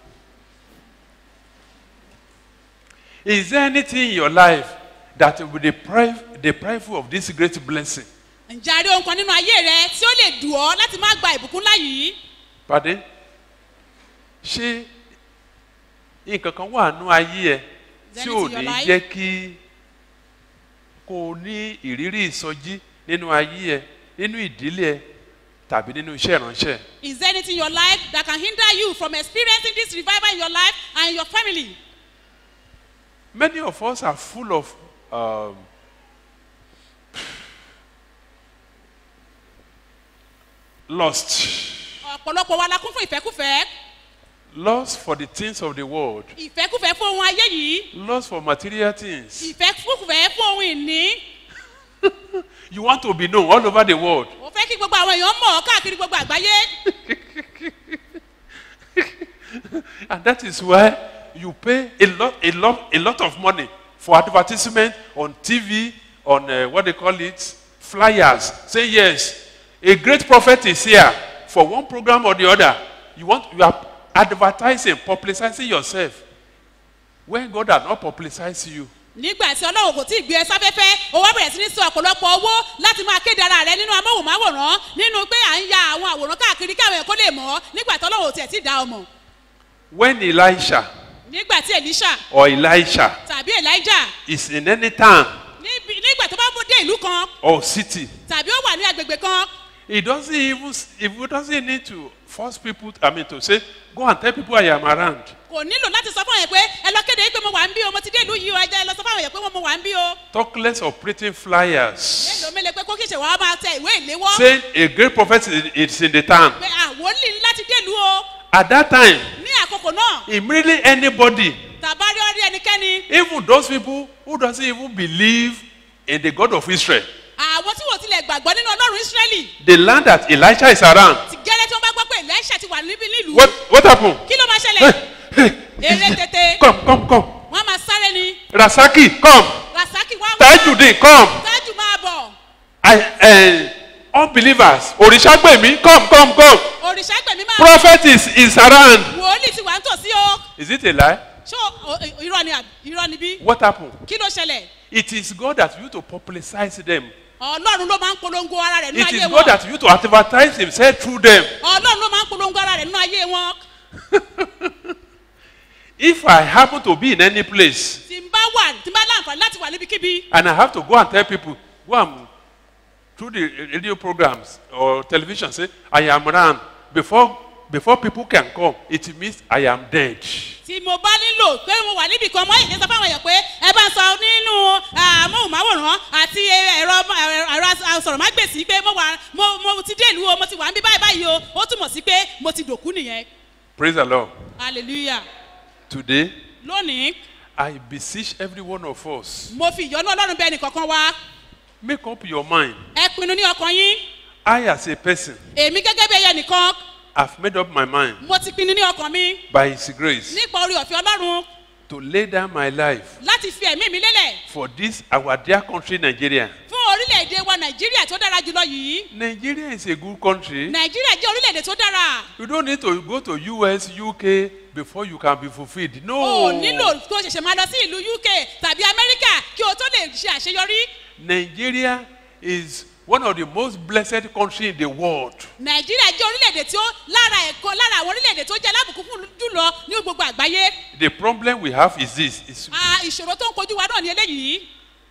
Is there anything in your life that will deprive, deprive you of this great blessing? ǹjẹ́ a rí ohun kan nínú ayé rẹ tí ó lè dùn ọ́ láti má gba ìbùkún ńlá yìí Pardon? Ṣé nǹkan kan wà nú ayé ẹ Is tí there ò anything in ní your life? jẹ́ kí kó o ní ìrírí ìsọjí nínú ayé ẹ nínú ìdílé ẹ tàbí nínú iṣẹ́ ìránṣẹ́? is there anything in your life that can hinder you from experiencing this revival in your life and in your family Many of us are full of um, lust. ọ̀pọ̀lọpọ̀ wa la kún fún ìfẹ́kúfẹ́ Lust for the things of the world. ìfẹ́kúfẹ́ fún ohun ayé yìí Lust for material things. ìfẹ́kúfẹ́ fún ohun ìní You want to be known all over the world. ó fẹ́ kí gbogbo àwọn èèyàn mọ̀ ọ́ káàkiri gbogbo àgbáyé And that is why you pay a lot, a lot, a lot of money for advertisement on TV, on uh, what they call it, flyers. Say yes, a great prophet is here for one program or the other. You want, you are advertising, publicizing yourself. When God has not publicized you, nígbà tí ọlọ́run kò tí ì gbé ẹ sáfẹ́fẹ́ o wá bẹ̀rẹ̀ sí ní sọ ọ̀pọ̀lọpọ̀ owó láti máa kéde ara rẹ nínú amóhùnmáwòrán nínú pé à ń ya àwọn àwòrán káàkiri kí àwọn èèyàn kó lè mọ̀ ọ́ nígbà tí ọlọ́run ò tiẹ̀ tí ì dá ọ mọ̀ when Elisha nígbà tí elisha or Elisha tàbí elijah is in any town níbi- nígbà tó bá mú dé ìlú kan or city, tàbí ó wà ní agbègbè kan he doesn't even, if he doesn't need to force people, I mean, to say, go and tell people I am around. kò nílò láti sọ fún àwọn èèyàn pé ẹ lọ kéde pé mo wà ń bí o mo ti dé ìlú yìí o ẹ jẹ́ ẹ lọ sọ fún àwọn èèyàn pé mo wà ń bí o Talk less of printing flyers. mélòó mélòó pé kó kìí ṣe wàá máa tẹ ìwé ìléwọ́ Saying a great prophet is- is in the town. pé àwòlì ní láti dé ìlú o At that time, ní àkókò náà immediately anybody, tàbá rí ọrí ẹnikẹ́ni even those people who doesn't even believe in the God of Israel, àwọn tí wọ́n tilẹ̀ gbàgbọ́ nínú ọlọ́run ísírẹ́lì they learn that Elisha is around. ti gẹ́lẹ́ tí wọ́n bá gbọ́ pé elisha ti wà níbí nílùú What, what happened? kí ló máa ṣẹlẹ̀ Hey, hey, eré tètè come, come, come. wọ́n máa sáré ni Rasaki, come. rasaki wá wá Tajudeen, come. tájù máa bọ̀ I, uh, unbelievers, Orishagbemi, come, come, come. òrìṣà gbẹ̀mí máa Prophet is, is around. wòlíì ti wà ń tòsí o Is it a lie? ṣó o- irọ́ ni àbí- irọ́ ni bí What happened? kí ló ṣẹlẹ̀ It is God that you to publicize them ọlọ́run ló máa ń polongo ara rẹ̀ nínú It ayé is wọn God that used to advertise himself through them. ọlọ́run ló máa ń polongo ara rẹ̀ nínú ayé wọn If I happen to be in any place tí n bá wà tí n bá láǹfààní láti wà níbikíbi and I have to go and tell people, go and through the radio programs or television, say, I am ran. Before, before people can come, it means I am dead. tí mo bá nílò pé mo wà níbì kan mọ́ ìdí sọ fáwọn èèyàn pé ẹ bá ń sọ nínú amóhùnmáwòrán àti ẹ̀rọ ẹ̀rọ asọ̀rọ̀mágbèsì pé mo wà mo mo ti dé ìlú o mo ti wà ń bí báyìí báyìí o ó túmọ̀ sí pé mo ti dòkú nìyẹn Praise the Lord. hallelujah Today, lónìí I beseech every one of us, mo fi ìyọ́nú ọlọ́run bẹ́ẹ̀ nìkankan wá make up your mind. ẹ pinnu ní ọkàn yín I, as a person, èmi gẹ́gẹ́ bí ẹyẹ nìkan have made up my mind mo ti pinnu ní ọkàn mi by His grace nípa orí ọ̀fẹ́ ọlọ́run to lay down my life láti fi ẹ̀mí mi lélẹ̀ for this our dear country, Nigeria. fún orílẹ̀-èdè wa nàìjíríà tó dára jùlọ yìí Nigeria is a good country. nàìjíríà jẹ́ orílẹ̀-èdè tó dára You don't need to go to US, UK before you can be fulfilled. o No. ò nílò kó o ṣẹ̀ṣẹ̀ máa lọ sí ìlú uk tàbí amẹ́ríkà kí o tó lè ṣe àṣeyọrí Nigeria is one of the most blessed countries in the world. nàìjíríà jẹ́ orílẹ̀-èdè tí ó lára ẹ̀kọ́ lára àwọn orílẹ̀-èdè tó jẹ́ alábùkún fún jùlọ ní gbogbo àgbáyé The problem we have is this: is Ah, ìṣòro tó ń kojú wa náà ní eléyìí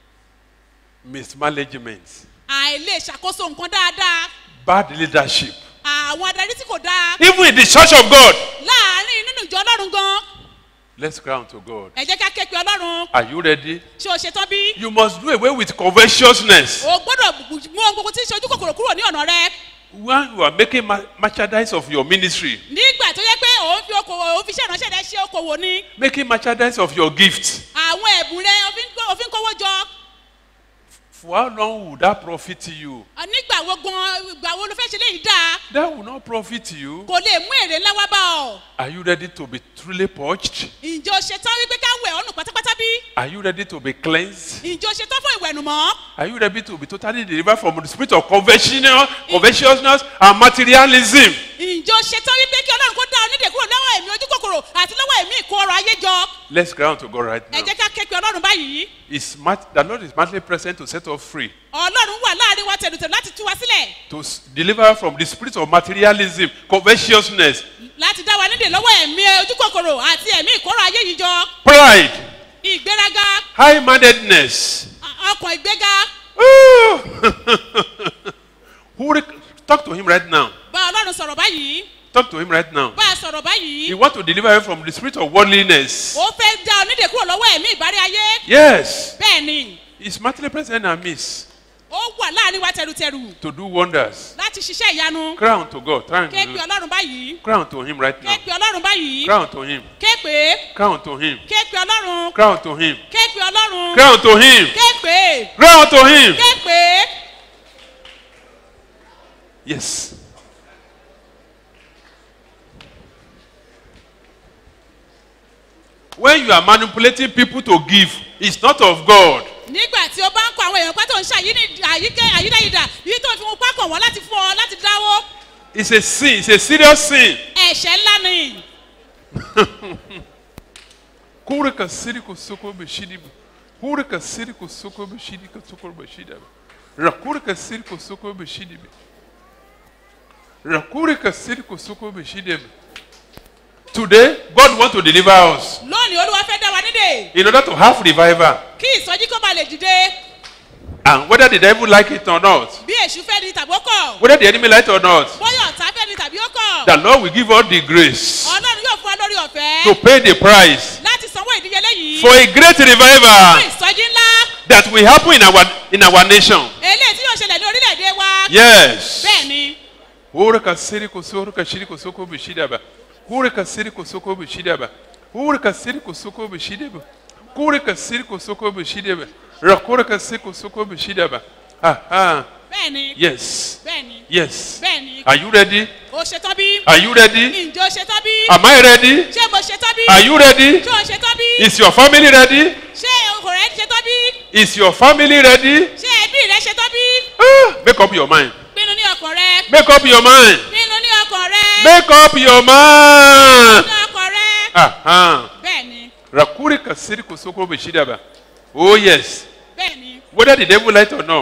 mismanagement, àìlè ṣàkóso nǹkan dáadáa bad leadership. àwọn adarí tí kò dáa Even in the church of God. láàárín nínú ìjọ ọlọ́run gan Let's cry unto God. ẹ jẹ́ ká ké pe ọlọ́run Are you ready? ṣé o ṣetán bí You must do away with covetousness. o gbọ́dọ̀ bu- mú ohun gbogbo tí ń ṣojú kòkòrò kúrò ní ọ̀nà rẹ When you are making ma- merchandise of your ministry, nígbà tó yẹ pé òun fi okòwò òun fi iṣẹ́ ìránṣẹ́ rẹ ṣe okòwò ni making merchandise of your gift, àwọn ẹ̀bùn rẹ òfin kó- òfin kówó jọ for how long will that profit you? Ah, nígbà wo gan ìgbà wo ló fẹ́ ṣe léyìí dáa That will not profit you. kò lè mú èrè ńlá wá bá ọ Are you ready to be truly purged? ǹjẹ́ o ṣetán wípé ká wẹ̀ ọ́nù pátápátá bí Are you ready to be cleansed? ǹjẹ́ o ṣetán fún ìwẹ̀nùmọ́ Are you ready to be totally delivered from the spirit of conventional, covetousness and materialism? ǹjẹ́ o ṣetán wípé kí ọlọ́run kó dá ọ nídè kúrò lọ́wọ́ ẹ̀mí ojú kòkòrò àti lọ́wọ́ ẹ̀mí ìkó ọrọ̀ ayé jọ Let's cry unto God right ẹ now. jẹ́ ká ké pe ọlọ́run báyìí Is mat- the Lord is madly present to set us free, ọlọ́run wà láàrin wa tẹ̀lùtẹ̀lù láti tú wa sílẹ̀ to s- deliver us from the spirit of materialism, covetousness, láti dá wa nídè lọ́wọ́ ẹ̀mí ojú kòkòrò àti ẹ̀mí ìkóró ayé yìí jọ pride, ìgbéraga high mindedness. a- ọkàn ìgbéga Who rec- Talk to him right now. bá ọlọ́run sọ̀rọ̀ báyìí Talk to him right now. bá a sọ̀rọ̀ báyìí He wants to deliver you from the spirit of worldliness. ó fẹ́ dá ọ nídè kúrò lọ́wọ́ ẹ̀mí ìbárí ayé Yes. bẹ́ẹ̀ ni He's madly present and miss ó wà láàrin wa tẹ̀lùtẹ̀lù to do wonders. láti ṣiṣẹ́ ìyanu Cry unto God. Try ké pe and ọlọ́run báyìí cry unto him right ké now. pe ọlọ́run báyìí Cry unto him. ké pé Cry unto him. ké pe ọlọ́run Cry unto him. ké pe ọlọ́run Cry unto him. ké pé Cry unto him. ké pé Yes. When you are manipulating people to give, it's not of God. nígbà tí o bá ń kọ àwọn èèyàn pátó ń ṣàyíní àyíké àyídáyidà yìí tó fi mú pákàn wọn láti fún ọ láti dáwó It's a sin. It's a serious sin. ẹ̀ṣẹ̀ ńlá ni Kure ka siri ko soko be shidi be. Kure ka siri ko soko be shidi ka soko be shidi be. Ra kure ka siri ko soko be shidi be. Ra kure ka siri ko soko be shidi be. Today, God wants to deliver us lónìí olúwa fẹ́ dá wa nídè in order to have revival. kí ìsọjí kó ba lè dìde And whether the devil like it or not, bí èṣù fẹ́ ni tàbí ó kọ̀ whether the enemy like it or not, bóyá ọ̀tá fẹ́ ni tàbí ó kọ̀ the Lord will give us the grace ọlọ́run yóò fún wa lórí ọ̀fẹ́ to pay the price láti sanwó ìdíyelé yìí for a great fún revival ìsọjí ńlá that will happen in our in our nation. eléyìí tí yóò ṣẹlẹ̀ ní orílẹ̀-èdè wa Yes. bẹ́ẹ̀ ni Ore ka siri ko soro ka shiri ko soko be shida ba. Ore ka siri ko soko be shida ba. Ore ka siri ko soko be shida ba. Ore ka siri ko soko be shida ba. Rakore ka siri ko soko be shida ba. Ah ah. bẹ́ẹ̀ ni Yes. bẹ́ẹ̀ ni Yes. bẹ́ẹ̀ ni Are you ready? o ṣetán bí Are you ready? ǹjẹ́ o ṣetán bí Am I ready? ṣé mo ṣetán bí Are you ready? ṣé o ṣetán bí Is your family ready? ṣé ọkọ rẹ ṣetán bí Is your family ready? ṣé ẹbí rẹ ṣetán bí Ah, make up your mind. pinnu ní ọkàn rẹ Make up your mind. pinnu ní ọkàn rẹ Make up your mind. ní ọkàn rẹ Ah ah. bẹ́ẹ̀ ni Rakuri ka siri ko soko be shida ba. Oh yes. bẹ́ẹ̀ ni Whether the devil like it or not, bóyá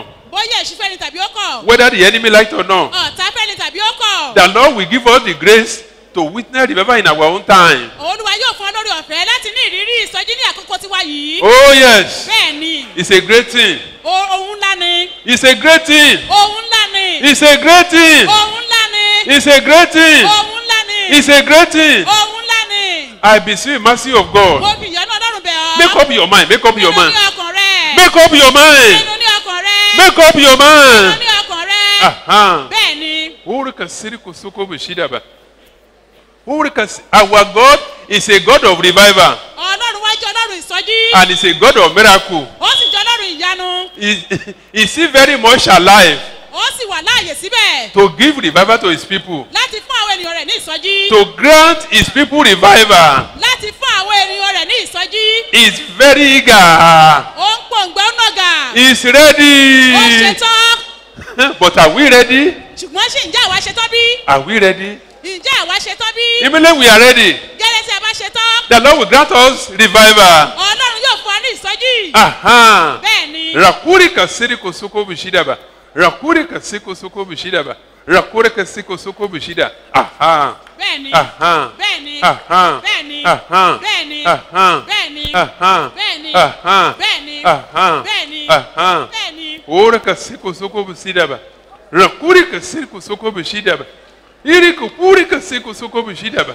bóyá èṣù fẹ́ni tàbí ó kọ̀ whether the enemy liked or not. ọ̀tá fẹ́ni tàbí ó kọ̀ The Lord will give us the grace to witness revival in our own time. olúwa yóò fún ọ lórí ọ̀fẹ́ láti ní ìrírí ìsọjí ní àkókò tiwa yìí Oh, yes. bẹ́ẹ̀ ni It's a great thing. o- ohun ńlá ni It's a great thing. ohun ńlá ni It's a great thing. ohun ńlá ni It's a great thing. ohun ńlá ni It's a great thing. ohun ńlá ni I beseech mercy of mo God. fi ìyọ́nú ọlọ́run bẹ̀ ọ́ Make up your mind. Make up your nínú mind. ní ọkàn rẹ̀ Make up your mind. nínú ní ọkàn rẹ̀ Make up your nínú mind. ní ọkàn rẹ̀ Aha. bẹ́ẹ̀ ni Urika siriku suko bishidaba. Urika s- Our God is a God of revival ọlọ́run wá jẹ́ ọlọ́run ìsọjí and is a God of miracle. ó sì jẹ́ ọlọ́run ìyanu Is is he very much alive ó sì wà láàyè síbẹ̀ to give revival to his people, láti fún àwọn ènìyàn rẹ̀ ní ìsọjí to grant his people revival. láti fún àwọn ènìyàn rẹ̀ ní ìsọjí He is very eager. ó ń pòǹgbẹ́ ó nàgà He is ó ready. ṣetán but are we ready? ṣùgbọ́n ṣì ǹjẹ́ àwa ṣetán bí Are we ready? ǹjẹ́ àwa ṣetán bí Immediately we are ready. gẹ́lẹ́ tí a bá ṣetán The Lord will grant us revival. ọlọ́run yóò fún wa ní ìsọjí Aha. bẹ́ẹ̀ ni Rakuri kasiri kosoko bishidaba. Rakuri kasiko soko bishidaba. Rakuri kasiko soko bishida. Aha. bẹ́ẹ̀ ni Aha. bẹ́ẹ̀ ni Aha. bẹ́ẹ̀ ni Aha. bẹ́ẹ̀ ni Aha. bẹ́ẹ̀ ni Aha. bẹ́ẹ̀ ni Aha. bẹ́ẹ̀ ni Aha. bẹ́ẹ̀ ni Aha. bẹ́ẹ̀ ni Ora kasiko soko bishidaba. Rakuri kasiko soko bishidaba. Iri kupuri kasiko soko bishidaba.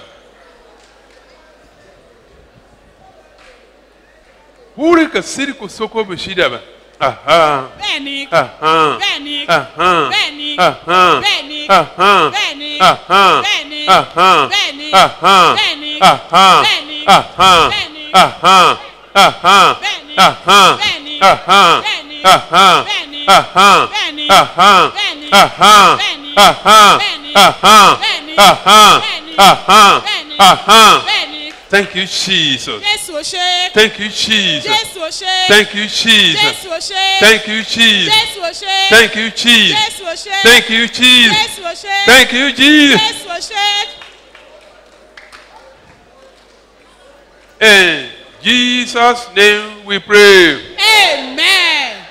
Uri kasiko soko bishidaba. Aha. bẹ́ẹ̀ ni Aha. bẹ́ẹ̀ ni Aha. bẹ́ẹ̀ ni Aha. bẹ́ẹ̀ ni Aha. bẹ́ẹ̀ ni Aha. bẹ́ẹ̀ ni Aha. bẹ́ẹ̀ ni Aha. bẹ́ẹ̀ ni Aha. bẹ́ẹ̀ ni Aha. bẹ́ẹ̀ ni Aha. Aha. bẹ́ẹ̀ ni Aha. bẹ́ẹ̀ ni Aha. bẹ́ẹ̀ ni Aha. bẹ́ẹ̀ ni Aha. bẹ́ẹ̀ ni Aha. bẹ́ẹ̀ ni Aha. bẹ́ẹ̀ ni Aha. bẹ́ẹ̀ ni Aha. bẹ́ẹ̀ ni Aha. bẹ́ẹ̀ ni Aha. bẹ́ẹ̀ ni Aha. bẹ́ẹ̀ ni Thank you, Jesus. jésù ò ṣe Thank you, Jesus. jésù ò ṣe Thank you, Jesus. jésù ò ṣe Thank you, Jesus. jésù ò ṣe Thank you, Jesus. jésù ò ṣe Thank you, Jesus. jésù ò ṣe Thank you, Jesus. jésù ò ṣe In Jesus' name we pray. amen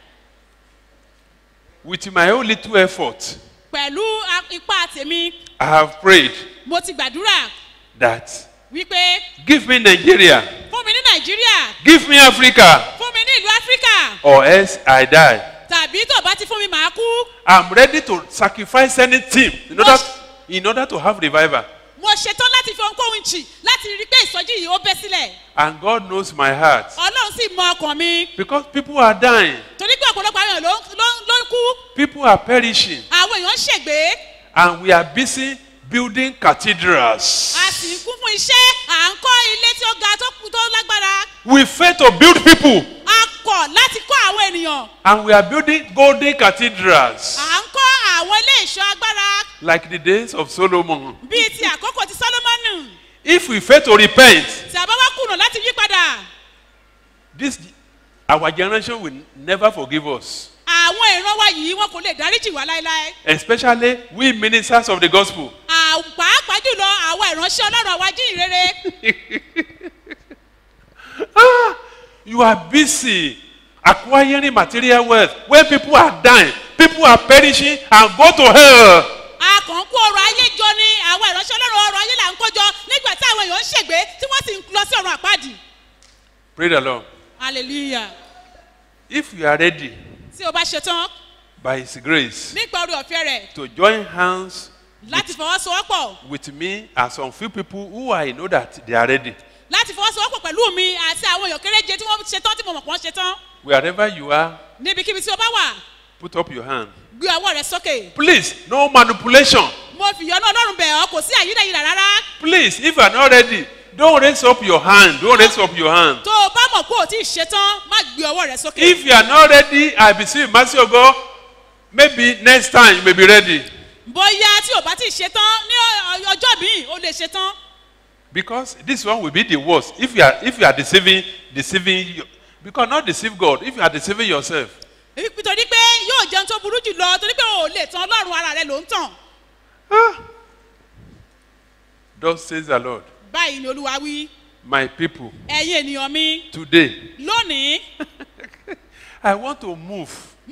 With my own little effort, pẹ̀lú a- ipá tèmi I have prayed mo ti gbàdúrà that wípé give me Nigeria, fún mi ní nàìjíríà give me Africa, fún mi ní ìlú áfíríkà or else I die. tàbí tó bá ti fún mi màá kú I'm ready to sacrifice anything in order, in order to have revival. mo ṣetán láti fi ohunkóhun jì láti rí i pé ìsọjí yìí ó bẹ́ sílẹ̀ And God knows my heart. ọlọ́run sì mọ ọkàn mi Because people are dying, torí pé ọ̀pọ̀lọpọ̀ àwọn èèyàn ló ló ló ń kú people are perishing, àwọn èèyàn ń ṣègbè and we are busy building cathedrals. a sì ń kún fún iṣẹ́ à ń kọ́ ilé tí ó ga tó kú tó lágbára We fail to build people, a kọ̀ láti kọ́ àwọn ènìyàn and we are building golden cathedrals à ń kọ́ àwọn ilé ìṣọ́ agbára like the days of Solomon. bíi ti àkókò ti sólómọ́nù If we fail to repent, tí a bá wá kùnà láti yí padà this our generation will never forgive us. àwọn ìran wa yìí wọn kò lè dáríjì wá láéláé Especially we ministers of the gospel. À- pàápàá jùlọ àwọn ìránṣẹ́ ọlọ́run àwa jíì rere You are busy acquiring material wealth when people are dying, people are perishing and go to hell. a kàn ń kó ọrọ̀ ayé jọ ni àwọn ìránṣẹ́ ọlọ́run ọrọ̀ ayé là ń kó jọ nígbà tí àwọn èèyàn ń ṣègbè tí wọ́n sì ń lọ sí ọ̀run àpáàdì Pray the Lord. hallelujah If you are ready tí o bá ṣe tán by His grace nípa orí ọ̀fẹ́ rẹ̀ to join hands láti fọwọ́sowọ́pọ̀ with me and some few people who I know that they are ready, láti fọwọ́sowọ́pọ̀ pẹ̀lú mi àti àwọn èèyàn kéréje tí wọ́n ṣe tán tí mo mọ̀ pọ́n ṣe tán wherever you are, níbikíbi tí o bá wà put up your hand. gbé ọwọ́ rẹ sókè Please, no manipulation. mo fi ìyọ́nú ọlọ́run bẹ̀ ọ́ kò sí àyídáyídà rárá Please, if you are not ready, don't raise up your hand. Don't raise up your hand. tó o bá mọ̀ pé o ti ṣe tán má gbé ọwọ́ rẹ sókè If you are not ready, I beseech you, mercy of God, maybe next time you may be ready. bóyá tí o bá ti ṣe tán ní ọ- ọjọ́ míì o lè ṣe tán Because this one will be the worst. If you are if you are deceiving, deceiving you, because not deceive God, if you are deceiving yourself. nítorí pé yóò jẹun tó burú jù lọ torí pé o ò lè tan ọlọ́run ara rẹ ló ń tàn Thus says the Lord, báyìí ni olúwa wí my people, ẹ̀yin ènìyàn mi today lónìí I want to move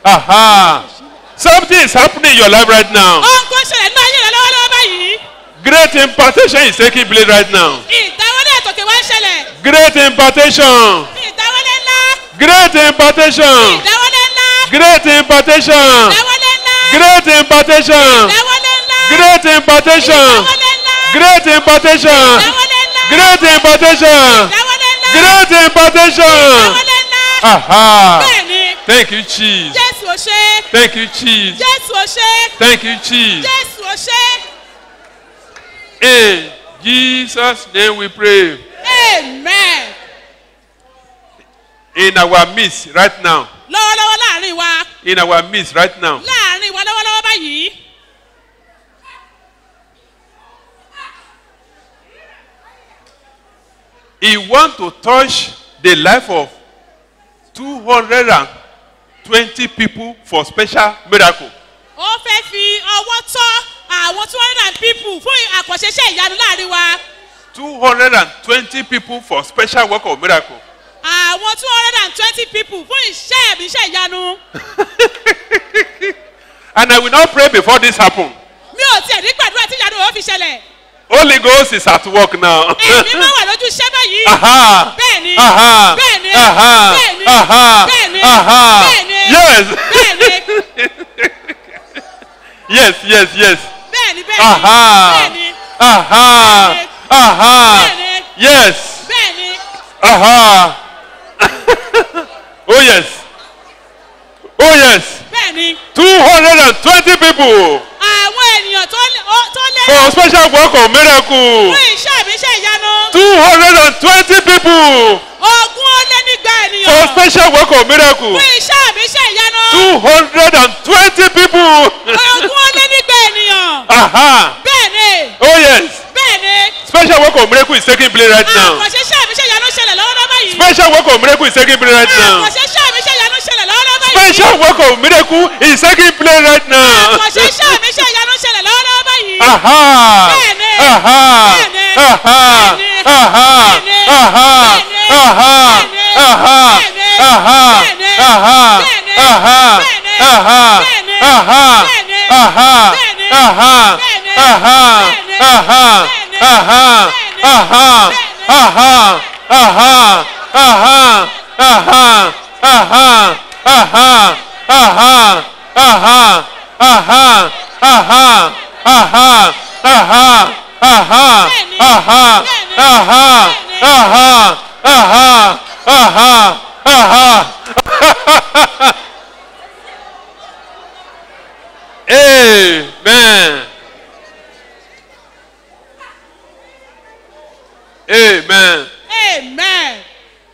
Aha. Something is happening in your life right now. ohun kan ṣẹlẹ̀ ní ayé rẹ lọ́wọ́lọ́wọ́ báyìí Great impartation is taking place right now. ìdáwọlé àtòkè wá ń ṣẹlẹ̀ Great impartation. ìdáwọlé ńlá Great impartation. ìdáwọlé ńlá Great impartation. ìdáwọlé ńlá Great impartation. ìdáwọlé ńlá Great impartation. ìdáwọlé ńlá Great impartation. ìdáwọlé ńlá Great impartation. ìdáwọlé ńlá Great impartation. ìdáwọlé ńlá Aha. bẹ́ẹ̀ni Thank you, Jesus. jésù ò ṣe Thank you, Jesus. jésù ò ṣe Thank you, Jesus. jésù ò ṣe In Jesus' name we pray. amen In our midst right now. lọ́wọ́lọ́wọ́ láàrin wa In our midst right now. láàrin wa lọ́wọ́lọ́wọ́ báyìí He want to touch the life of 220 people for special miracle. ó fẹ́ fi ọwọ́ tọ́ àwọn two hundred and people fún àkànṣeṣẹ́ ìyanu láàrin wa 220 people for special work of miracle. àwọn two hundred and twenty people fún iṣẹ́ ẹ̀mí iṣẹ́ ìyanu And I will not pray before this happen. mi ò tiẹ̀ ní gbàdúrà tí ìyanu ò fi ṣẹlẹ̀ Holy Ghost is at work now. ẹ̀mí máa wà lójú iṣẹ́ báyìí Aha. bẹ́ẹ̀ni Aha. bẹ́ẹ̀ni Aha. bẹ́ẹ̀ni Aha. bẹ́ẹ̀ni Aha. bẹ́ẹ̀ni Yes. bẹ́ẹ̀ni Yes, yes, yes. bẹ́ẹ̀ni bẹ́ẹ̀ni Aha. bẹ́ẹ̀ni Aha. Aha. Bẹ́ẹ̀ni. Yes. bẹ́ẹ̀ni Aha. oh yes. Oh yes. bẹ́ẹ̀ni 220 people àwọn ènìyàn tó lé ó- tó lé for special work of miracle. fún iṣẹ́ ẹ̀mí iṣẹ́ ìyanu 220 people ogún ó lé nígbà for ènìyàn special work of miracle. fún iṣẹ́ ẹ̀mí iṣẹ́ ìyanu 220 people. ogún ó lé nígbà ènìyàn Aha. bẹ́ẹ̀ni Oh yes. bẹ́ẹ̀ni Special work of miracle is taking place right now. àkànṣeṣẹ́ ẹ̀mí iṣẹ́ ìyanu ṣẹlẹ̀ lọ́wọ́lọ́wọ́ báyìí Special work of miracle is taking place right now. àkànṣeṣẹ́ ẹ̀mí iṣẹ́ ìyanu ṣẹlẹ̀ lọ́wọ́lọ́wọ́ báyìí Special work of miracle is taking place right now. àkànṣeṣẹ́ ẹ̀mí iṣẹ́ ìyanu ṣẹlẹ̀ lọ́wọ́lọ́wọ́ báyìí Aha. Bẹ́ẹ̀ni. Aha. Bẹ́ẹ̀ni. Aha. Bẹ́ẹ̀ni. Aha. Bẹ́ẹ̀ni. Aha. Bẹ́ẹ̀ni. Aha. Bẹ́ẹ̀ni. Aha. Bẹ́ẹ̀ni. Aha. Bẹ́ẹ̀ni. Aha. Bẹ́ẹ̀ni. Aha. Bẹ́ẹ̀ni. Aha. Bẹ́ẹ̀ni. Aha. Bẹ́ẹ̀ni. Aha. Bẹ́ẹ̀ni. Aha. Bẹ́ẹ̀ni. Aha. Bẹ́ẹ̀ni. Aha. Bẹ́ẹ̀ni. Aha. Bẹ́ẹ̀ni. Aha. Bẹ́ẹ̀ni. Aha. Aha. Aha. Aha. Aha. Aha. Aha. Aha. Aha. Aha. Aha. Aha. Aha. Bẹ́ẹ̀ni. Aha. Bẹ́ẹ̀ni. Aha. Bẹ́ẹ̀ni. Aha. Aha. Aha. Aha. Amen. Amen. amen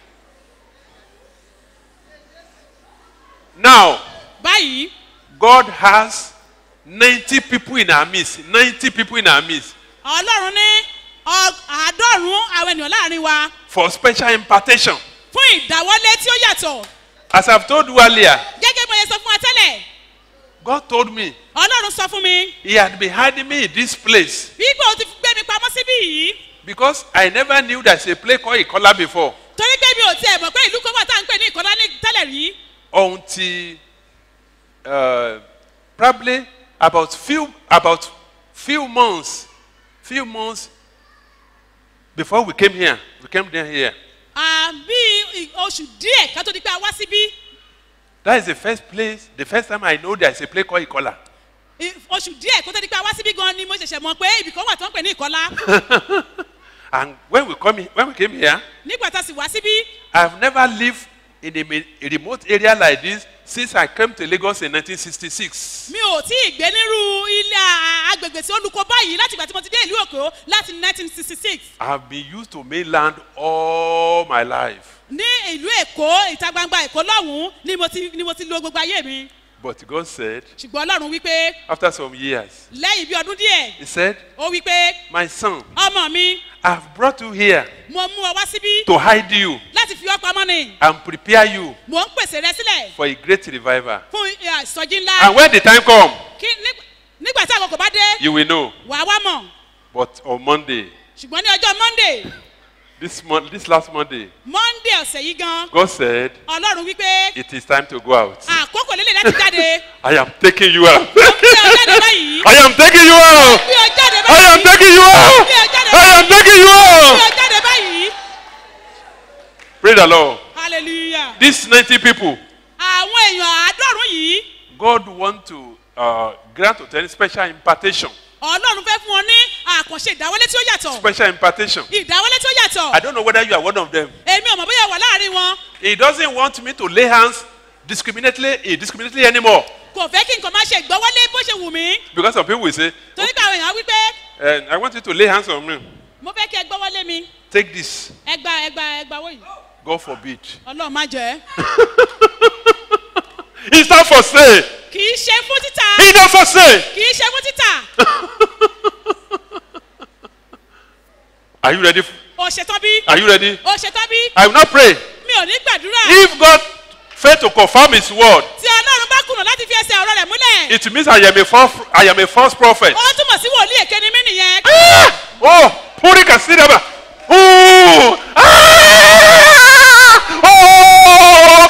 Now, báyìí God has 90 people in our midst. 90 people in our midst ọlọ́run ní ọ- àádọ́rùn-ún àwọn ènìyàn láàrin wa for special impartation. fún ìdáwọ́lé tí ó yàtọ̀ As I've told you earlier, gẹ́gẹ́ bí mo ṣe sọ fún wa tẹ́lẹ̀ God told me ọlọ́run sọ fún mi He had been hiding me in this place wípé o ti gbé mi pamọ́ síbí yìí because I never knew there's a place called Ikola before torí pé mi ò tiẹ̀ mọ̀ pé ìlú kan wà tá à ń pè ní ìkọ́lá ní tẹ́lẹ̀ rí until uh, probably about few about few months, few months before we came here. We came down here. À, bí i- oṣù díẹ̀ ká tó di pé a wá síbí That is the first place, the first time I know there's a place called Ikola. i- oṣù díẹ̀ kó tó di pé a wá síbí gan ni mo ṣẹ̀ṣẹ̀ mọ̀ pé ibì kan wà tí wọ́n ń pè ní ìkọ́lá And when we come in, when we came here, nígbà tá a sì wá síbí I've never lived in a, me- a remote area like this since I came to Lagos in 1966. mi ò tí ì gbé nírú ilé a- agbègbè tí ó lukọ báyìí láti ìgbà tí mo ti dé ìlú èkó láti 1966 I've been used to mainland all my life. ní ìlú èkó ìta gbangba èkó lọ́hùn-ún ni mo ti ni mo ti lo gbogbo ayé mi But God said, ṣùgbọ́n ọlọ́run wípé after some years, lẹ́yìn bí ọdún díẹ̀ He said, ó wípé My son, ọmọ mi I've brought you here mo mú ọ wá síbí to hide you láti fi ọ́ pamọ́ ni and prepare you mò ń pèsè rẹ sílẹ̀ for a great revival. fún ẹ, ìsọjí ńlá And when the time comes, kí nígbà- nígbà tí àkókò bá dé you will know. wàá wá mọ̀ But on Monday, ṣùgbọ́n ní ọjọ́ monday this month, this last Monday, monday ọ̀sẹ̀ yìí gan God said, ọlọ́run wípé It is time to go out. àkókò lélẹ̀ láti jáde I am taking you out. gbé ọ jáde báyìí I am taking you out. gbé ọ jáde I am báyìí taking you out. I am taking you gbé out. ọ jáde báyìí Praise the Lord. hallelujah These 90 people, àwọn èèyàn àádọ́rùn yìí God want to uh, grant to them special impartation. ọlọ́run fẹ́ fún ọ ní àkànṣe ìdáwọlé tí ó yàtọ̀ Special impartation. ìdáwọlé tí ó yàtọ̀ I don't know whether you are one of them. èmi ò mọ̀ bóyá wà láàrin wọn He doesn't want me to lay hands discriminately, eh, discriminately anymore. kò fẹ́ kí nǹkan máa ṣe ìgbọ́wọ́lé bó ṣe wù mí Because some people will say, torí pé àwọn èèyàn wí pé eh, I want you to lay hands on me. mo fẹ́ kí ẹ gbọ́wọ́lé mi Take this. ẹgbà ẹgbà ẹgbà wọ̀nyí God forbid. ọlọ́run má jẹ́ It's not for sale. kì í ṣe fún títà It's not for sale. kì í ṣe fún títà Are you ready? ò ṣetán bí Are you ready? ò ṣetán bí I will not pray. mi ò ní gbàdúrà If God fail to confirm His word, tí ọlọ́run bá kùnà láti fi ẹsẹ̀ ọ̀rọ̀ rẹ̀ múlẹ̀ it means I am a false, I am a false prophet. ó túmọ̀ sí wòlíì èké ni mí nìyẹn Ah! Oh, Puri Kasidaba. Ooh! Ah! Oh!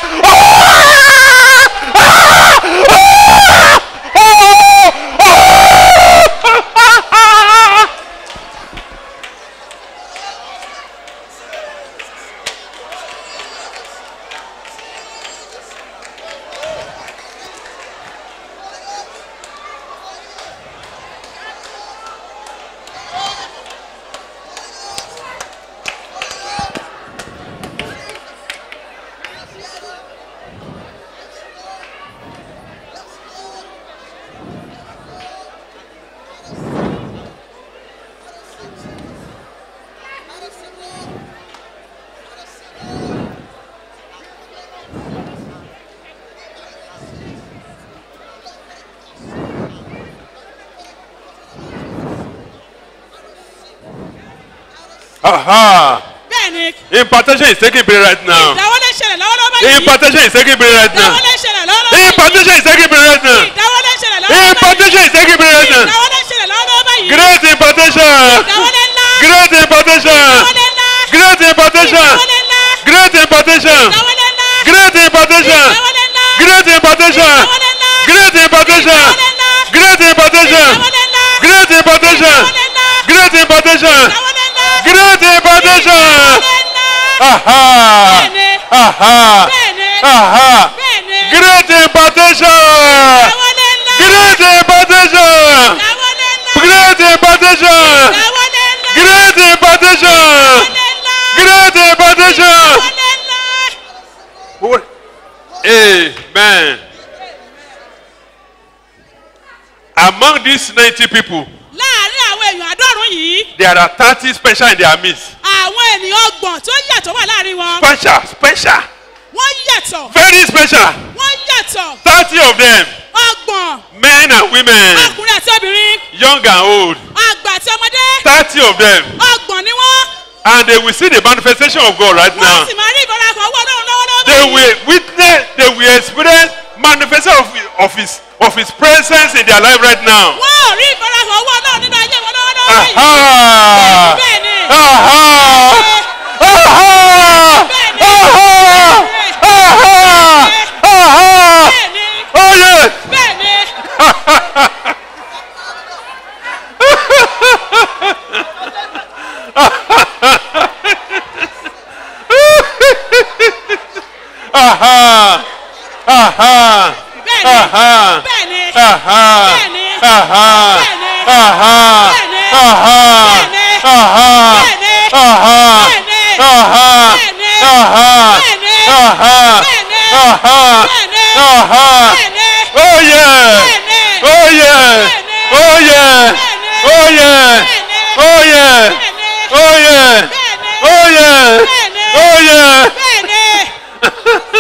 Aha! bẹ́ẹ̀ ni Impartation is taking place right now. ìdáwọ́lé ṣẹlẹ̀ lọ́wọ́lọ́wọ́ báyìí Impartation is taking place right now. ìdáwọ́lé ṣẹlẹ̀ lọ́wọ́lọ́wọ́ báyìí Impartation is taking place right now. ìdáwọ́lé ṣẹlẹ̀ lọ́wọ́lọ́wọ́ báyìí Impartation is taking place right now. ìdáwọ́lé ṣẹlẹ̀ lọ́wọ́lọ́wọ́ báyìí Great impartation. ìdáwọ́lé ńlá Great impartation. ìdáwọ́lé ńlá Great impartation. ìdáwọ́lé ńlá Great impartation. ìdáwọ́lé ńlá Great impartation. ìdáwọ́lé ńlá Great impartation. ìdáwọ́lé ńlá Great impartation. ìdáwọ́lé ńlá Great impartation. ìdáwọ́lé ńlá Great impartation. ìdáwọ́lé ńlá Great impartation. ìdáwọ́lé ńlá Great impartation. ìdáwọ́lé ńlá Aha. bẹ́ẹ̀ni Aha. bẹ́ẹ̀ni Aha. bẹ́ẹ̀ni Great impartation. ìdáwọ́lé ńlá Great impartation. ìdáwọ́lé ńlá Great impartation. ìdáwọ́lé ńlá Great impartation. ìdáwọ́lé ńlá Great impartation. ìdáwọ́lé ńlá. Amen. Among these 90 people, láàárín àwọn èèyàn àádọ́rùn yìí there are 30 special in their midst. àwọn ènìyàn ọgbọ̀n tó yàtọ̀ wà láàárín wọn Special, special, wọ́n yàtọ̀ very special. wọ́n yàtọ̀ 30 of them, ọgbọ̀n men and women, ọkùnrin àti obìnrin young and old. àgbà àti ọmọdé 30 of them. ọgbọ̀n ni wọ́n And they will see the manifestation of God right wọ́n now. sì máa rí ìbára kan owó ọlọ́run lọ́wọ́lọ́wọ́ They báyìí will witness, they will experience manifestation of, of, his, of his presence in their life right now. wọ́n ò rí ìbára kan owó ọlọ́run nínú ayé wọn lọ́wọ́lọ́wọ́ báyìí Aha! bẹ́ẹ̀ni Aha! Aha! Aha! Aha! Aha! bẹ́ẹ̀ni Oh yes! bẹ́ẹ̀ni Aha! Aha! bẹ́ẹ̀ni Aha! bẹ́ẹ̀ni Aha! bẹ́ẹ̀ni Aha! bẹ́ẹ̀ni Aha! bẹ́ẹ̀ni Aha! bẹ́ẹ̀ni Aha! bẹ́ẹ̀ni Aha! bẹ́ẹ̀ni Aha! bẹ́ẹ̀ni Aha! bẹ́ẹ̀ni Aha! bẹ́ẹ̀ni Aha! bẹ́ẹ̀ni Aha! bẹ́ẹ̀ni Oh yeah! bẹ́ẹ̀ni Oh yeah! Oh yeah! Oh yeah! Oh yeah! Oh yeah! Oh yeah! Oh yeah! bẹ́ẹ̀ni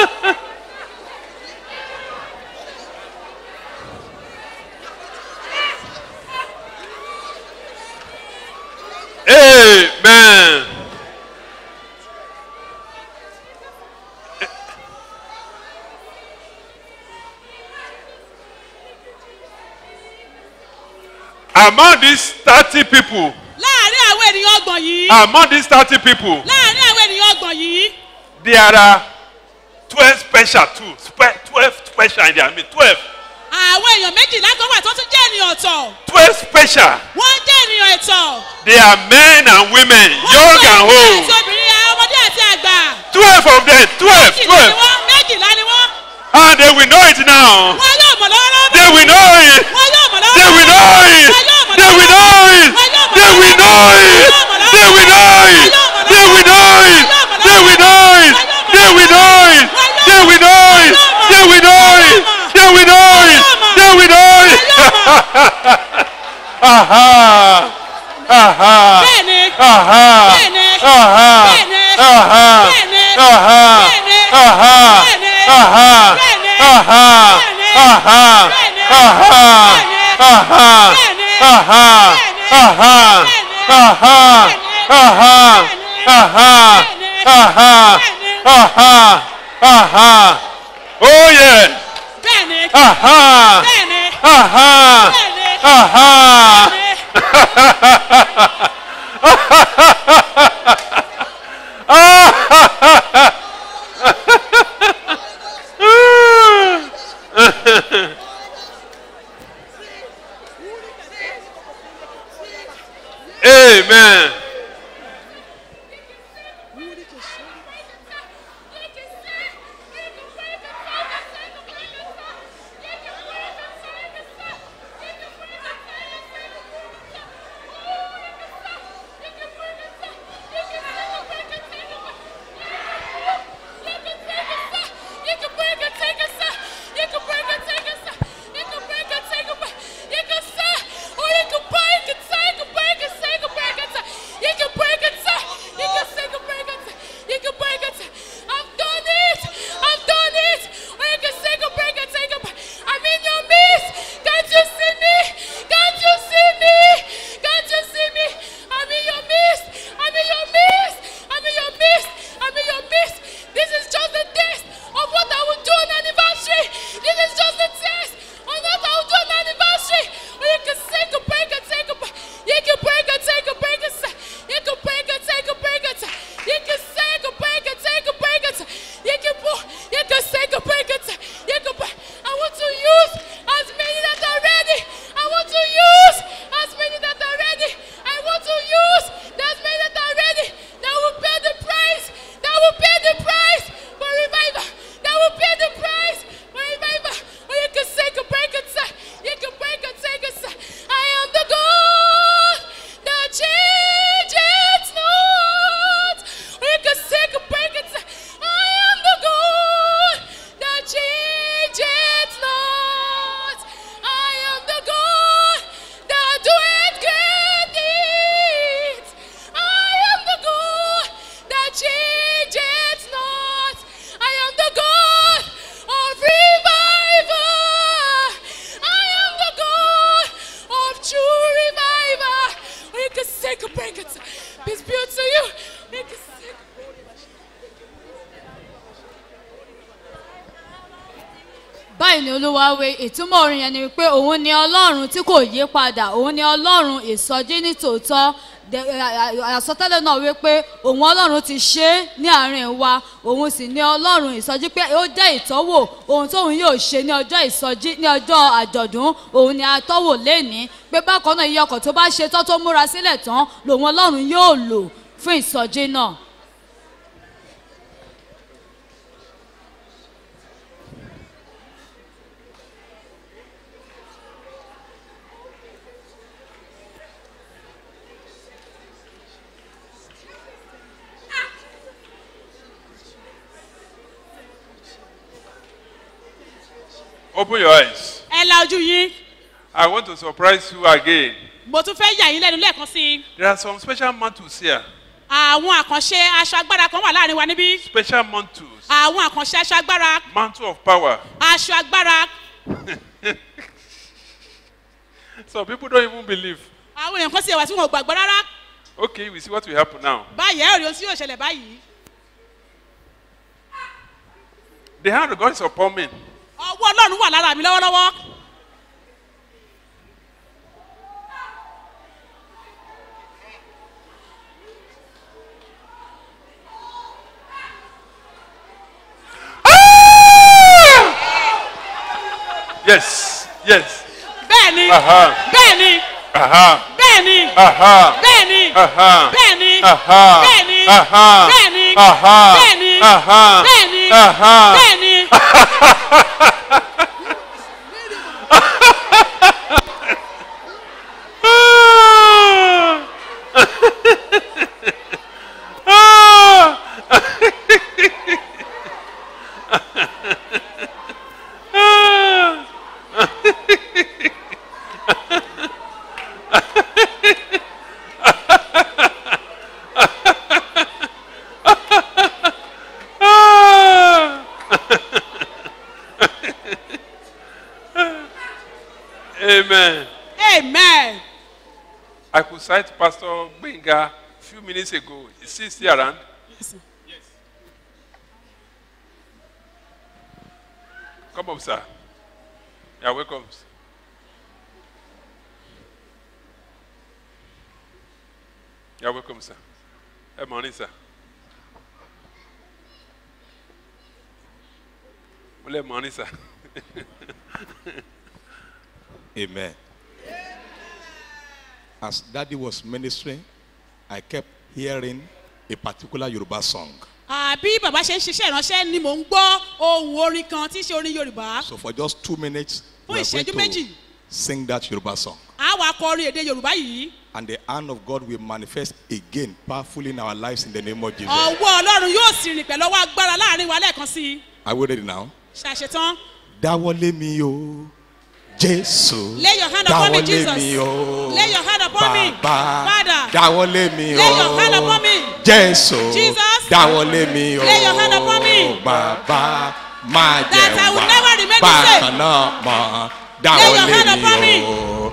Amen. Among these 30 people, láàárín àwọn ènìyàn ọgbọ̀n yìí among these 30 people, láàrin àwọn ènìyàn ọgbọ̀n yìí there are 12 special too. Spe- 12 special in there. I mean, 12. àwọn èèyàn méjìlá kan wà tó tún jẹ́ ènìyàn ọ̀tọ̀ 12 special. wọ́n jẹ́ ènìyàn ẹ̀tọ́ They are men and women, young and àti old. obìnrin ọmọdé àti àgbà 12 of them. 12. méjìlá ni 12. wọ́n méjìlá ni wọ́n And they will know it now. wọ́n yóò mọ̀ lọ́wọ́lọ́wọ́ They will know it. wọ́n yóò mọ̀ They will know it. They will know it. They will know it. They will know it. They will know it. They will know it. They will know it. They will know it. They will know it. They will know it. They will know it. Aha. Aha. bẹ́ẹ̀ni Aha. bẹ́ẹ̀ni Aha. bẹ́ẹ̀ni Aha. bẹ́ẹ̀ni Aha. bẹ́ẹ̀ni Aha. bẹ́ẹ̀ni Aha. bẹ́ẹ̀ni Aha. bẹ́ẹ̀ni Aha. bẹ́ẹ̀ni Aha. bẹ́ẹ̀ni Aha. bẹ́ẹ̀ni Aha. bẹ́ẹ̀ni Aha. bẹ́ẹ̀ni Aha. Aha. Aha. Aha. Aha. Aha. Oh yes. bẹ́ẹ̀ni Aha. bẹ́ẹ̀ni Aha. bẹ́ẹ̀ni Aha. bẹ́ẹ̀ni. Amen. This is just the taste of what I will do on anniversary. This is just the taste of what I will do on anniversary. Or you can take a break and take a break. You can break and take a break and say. You can break and take a break and say. You can take a break and take a break and say. You can pull. You can take a break and say. You can break. I want to use as many that are ready. I want to use as many that are ready. I want to use as many that are ready. That will pay the price. That will pay the price for revival. That will pay the price for revival. Or you can take a break and say, you can break and take a say, I am the God that changes not. Or you can take a break and say, I am the God that changes not. I am the God that doeth great deeds. I am the God that changes not. I am the God of revival. I am the God of true revival. Or you can take a break and say, Peace be unto you. You can take báyìí ni olúwa wí ìtumọ̀ orin yẹn ni wípé òun ni ọlọ́run tí kò yí padà òun ni ọlọ́run ìsọjí ní tòótọ́ De- à- à- àsọtẹ́lẹ̀ náà wípé òun ọlọ́run ti ṣe é ní àárín wa òun sì ni ọlọ́run ìsọjí pé ó jẹ́ ìtọ́wò ohun tóun yóò ṣe ní ọjọ́ ìsọjí ní ọjọ́ àjọ̀dún òun ni atọ́wò lénìí pé bákan náà iye ọkọ̀ tó bá ṣe tán tó múra sílẹ̀ tán lòun ọlọ́run yóò lò fún ìsọjí náà. Open your eyes. ẹ la ojú yín I want to surprise you again. mo tún fẹ́ yà yín lẹ́nu lẹ́ẹ̀kan sí i There are some special mantles here. àwọn àkànṣe aṣọ agbára kan wà láàrin wa níbí Special mantles. àwọn àkànṣe aṣọ agbára Mantle of power. aṣọ agbára Some people don't even believe. àwọn èèyàn kan sì wà tí wọn ò gbàgbọ́ rárá Okay, we see what will happen now. báyìí ẹ ò rí ohun tí yóò ṣẹlẹ̀ báyìí The hand of God is upon me. ọwọ́ ọlọ́run wà lára mi lọ́wọ́lọ́wọ́ Yes. Yes. bẹ́ẹ̀ ni Aha. bẹ́ẹ̀ ni Aha. bẹ́ẹ̀ ni Aha. bẹ́ẹ̀ ni Aha. bẹ́ẹ̀ ni Aha. bẹ́ẹ̀ ni Aha. bẹ́ẹ̀ ni Aha. bẹ́ẹ̀ ni Aha. bẹ́ẹ̀ ni Aha. bẹ́ẹ̀ ni. Amen. amen. I could cite Pastor Benga a few minutes ago. Is he still around? Come up, sir. You're welcome. You're welcome, sir. Hey, morning, sir. Well, morning, sir. Amen. As daddy was ministering, I kept hearing a particular Yoruba song. àbí bàbá ṣe ń ṣiṣẹ́ ìránṣẹ́ ni mò ń gbọ́ ohun orin kan tí í ṣe orin yorùbá So for just two minutes, we Fún are ìṣẹ́jú going méjì. to sing that Yoruba song. a wá kọ orin èdè yorùbá yìí And the hand of God will manifest again powerfully in our lives in the name of Jesus. ọwọ́ ọlọ́run yóò sì rìn pẹ̀lú ọwọ́ agbára láàrin wa lẹ́ẹ̀kan sí i Are we ready now? ṣàṣetán Dáwọ́lé mi o, Jésù. Lay your hand upon me, Dáwọ́lé Jesus. mi o. Lay your hand upon me. Bàbá. Father. Dáwọ́lé mi o. Lay your hand upon me. Jésù. Jesus. Dáwọ́lé mi o. Lay your hand upon me. Bàbá máa jẹ That I will wá. never remain the Bákan same. náà mọ̀. Lay your hand Dáwọ́lé upon mi o.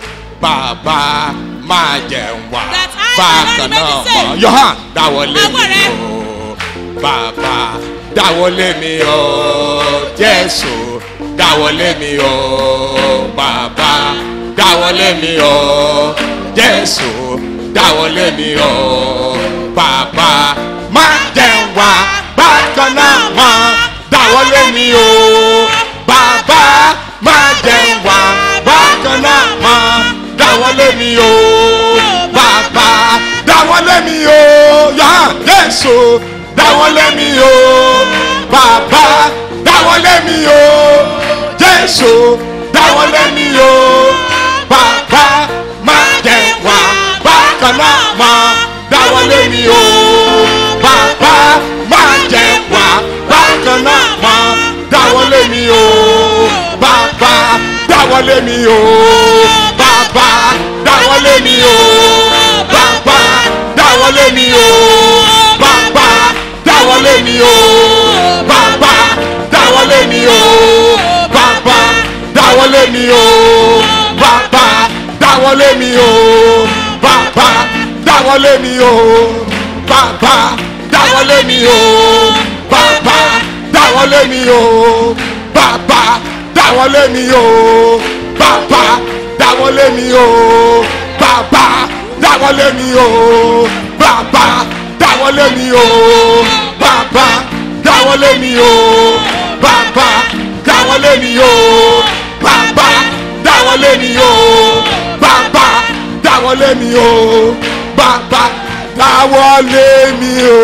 Bàbá máa jẹ wá. That I will Bákan never remain náà the same. mọ̀. Your hand. Dáwọ́lé Ọwọ́ rẹ. mi o. Bàbá dáwọ́lé mi o. Jésù dáwọ́lé mi o. Bàbá dáwọ́lé mi o. Jésù dáwọ́lé mi o. Bàbá má jẹ́ wá bákan náà mọ́. Dáwọ́lé mi o. Bàbá má jẹ́ wá bákan náà mọ́. Dáwọ́lé mi o. Bàbá dáwọ́lé mi o. Yá Jésù dáwọ́lé mi o. Bàbá dáwọ́lé mi o. Jésù dáwọ́lé mi o. Bàbá má jẹ́ wá bákan náà mọ́. Dáwọ́lé mi o. Bàbá má jẹ́ wá bákan náà mọ́. Dáwọ́lé mi o. Bàbá dáwọ́lé mi o. Bàbá dáwọ́lé mi o. Bàbá dáwọ́lé mi o. Bàbá dáwọ́lé mi o. Bàbá dáwọ́lé mi o. Bàbá dáwọ́lé mi o. Bàbá dáwọ́lé mi o. Bàbá dáwọ́lé mi o. Bàbá dáwọ́lé mi o. Bàbá dáwọ́lé mi o. Bàbá dáwọ́lé mi o. Bàbá dáwọ́lé mi o. Bàbá dáwọ́lé mi o. Bàbá dáwọ́lé mi o. Bàbá dáwọ́lé mi o. Bàbá dáwọ́lé mi o. Bàbá dáwọ́lé mi o. Bàbá dáwọ́lé mi o. Bàbá dáwọ́lé mi o.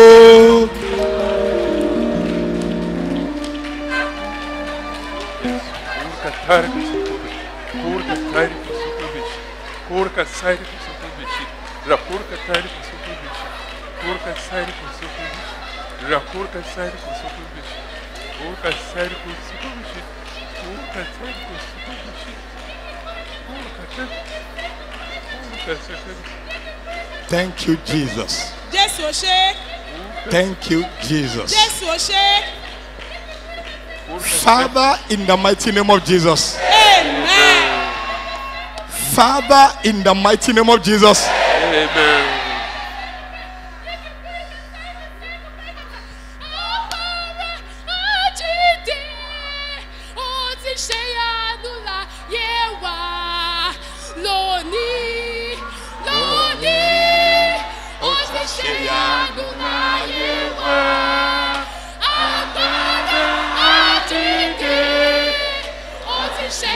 Kurka tarika sukubish. Kurka tarika sukubish. Kurka tarika sukubish. Ra kurka tarika sukubish. Kurka tarika sukubish. Ra kurka tarika sukubish. Kurka tarika sukubish. Kurka tarika sukubish. Kurka tarika. Kurka tarika. Thank you, Jesus. jésù ò ṣe é Thank you, Jesus. jésù ò ṣe é Father, in the mighty name of Jesus. amen Father, in the mighty name of Jesus. Amen. Àjíǹde, ó ti ṣe ìyanu láyé wa. Lónìí, lónìí, ó ti ṣe ìyanu láyé wa. Agbára àjíǹde, ó ti ṣe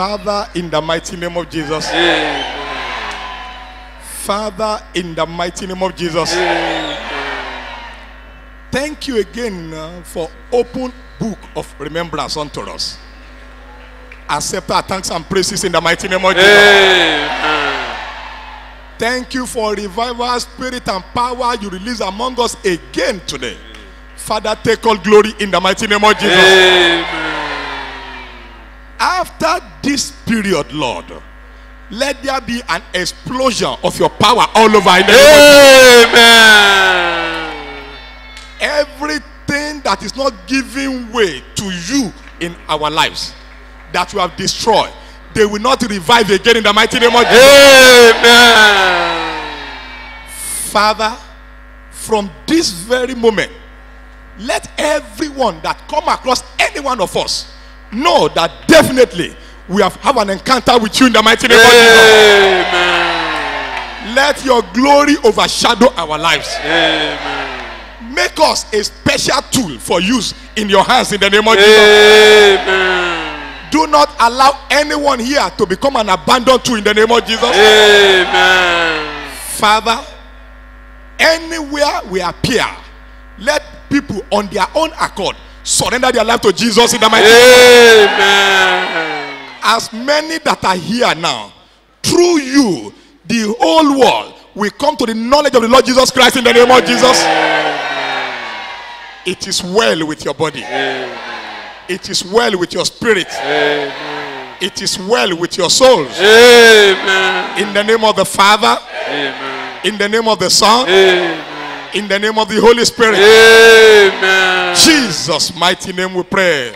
Father, in the mighty name of Jesus. Father, in the mighty name of Jesus. Thank you again uh, for open book of remembrance unto us. Accept our thanks and praises in the mighty name of Jesus. Thank you for revival, spirit, and power you release among us again today. Father, take all glory in the mighty name of Jesus. After this period, Lord, let there be an explosion of your power all over in the name of Jesus. Everything that is not giving way to you in our lives, that you have destroyed, they will not revive again in the mighty name of Jesus. Father, from this very moment, let everyone that come across any one of us know that definitely we have, have an encounter with you in the mighty name of Jesus. Let your glory overshadow our lives. Make us a special tool for use in your hands in the name of Jesus. Do not allow anyone here to become an abandoned tool in the name of Jesus. Father, anywhere we appear, let people on their own accord surrender their life to Jesus in the mighty name. As many that are here now, through you, the whole world will come to the knowledge of the Lord Jesus Christ in the name of Jesus. It is well with your body. It is well with your spirit. It is well with your souls. In the name of the Father. In the name of the Son. In the name of the Holy Spirit. Jesus' mighty name we pray.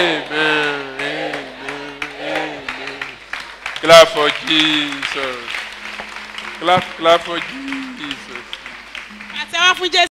Clap for Jesus. Clap, clap for Jesus. àtẹwá fún jésù.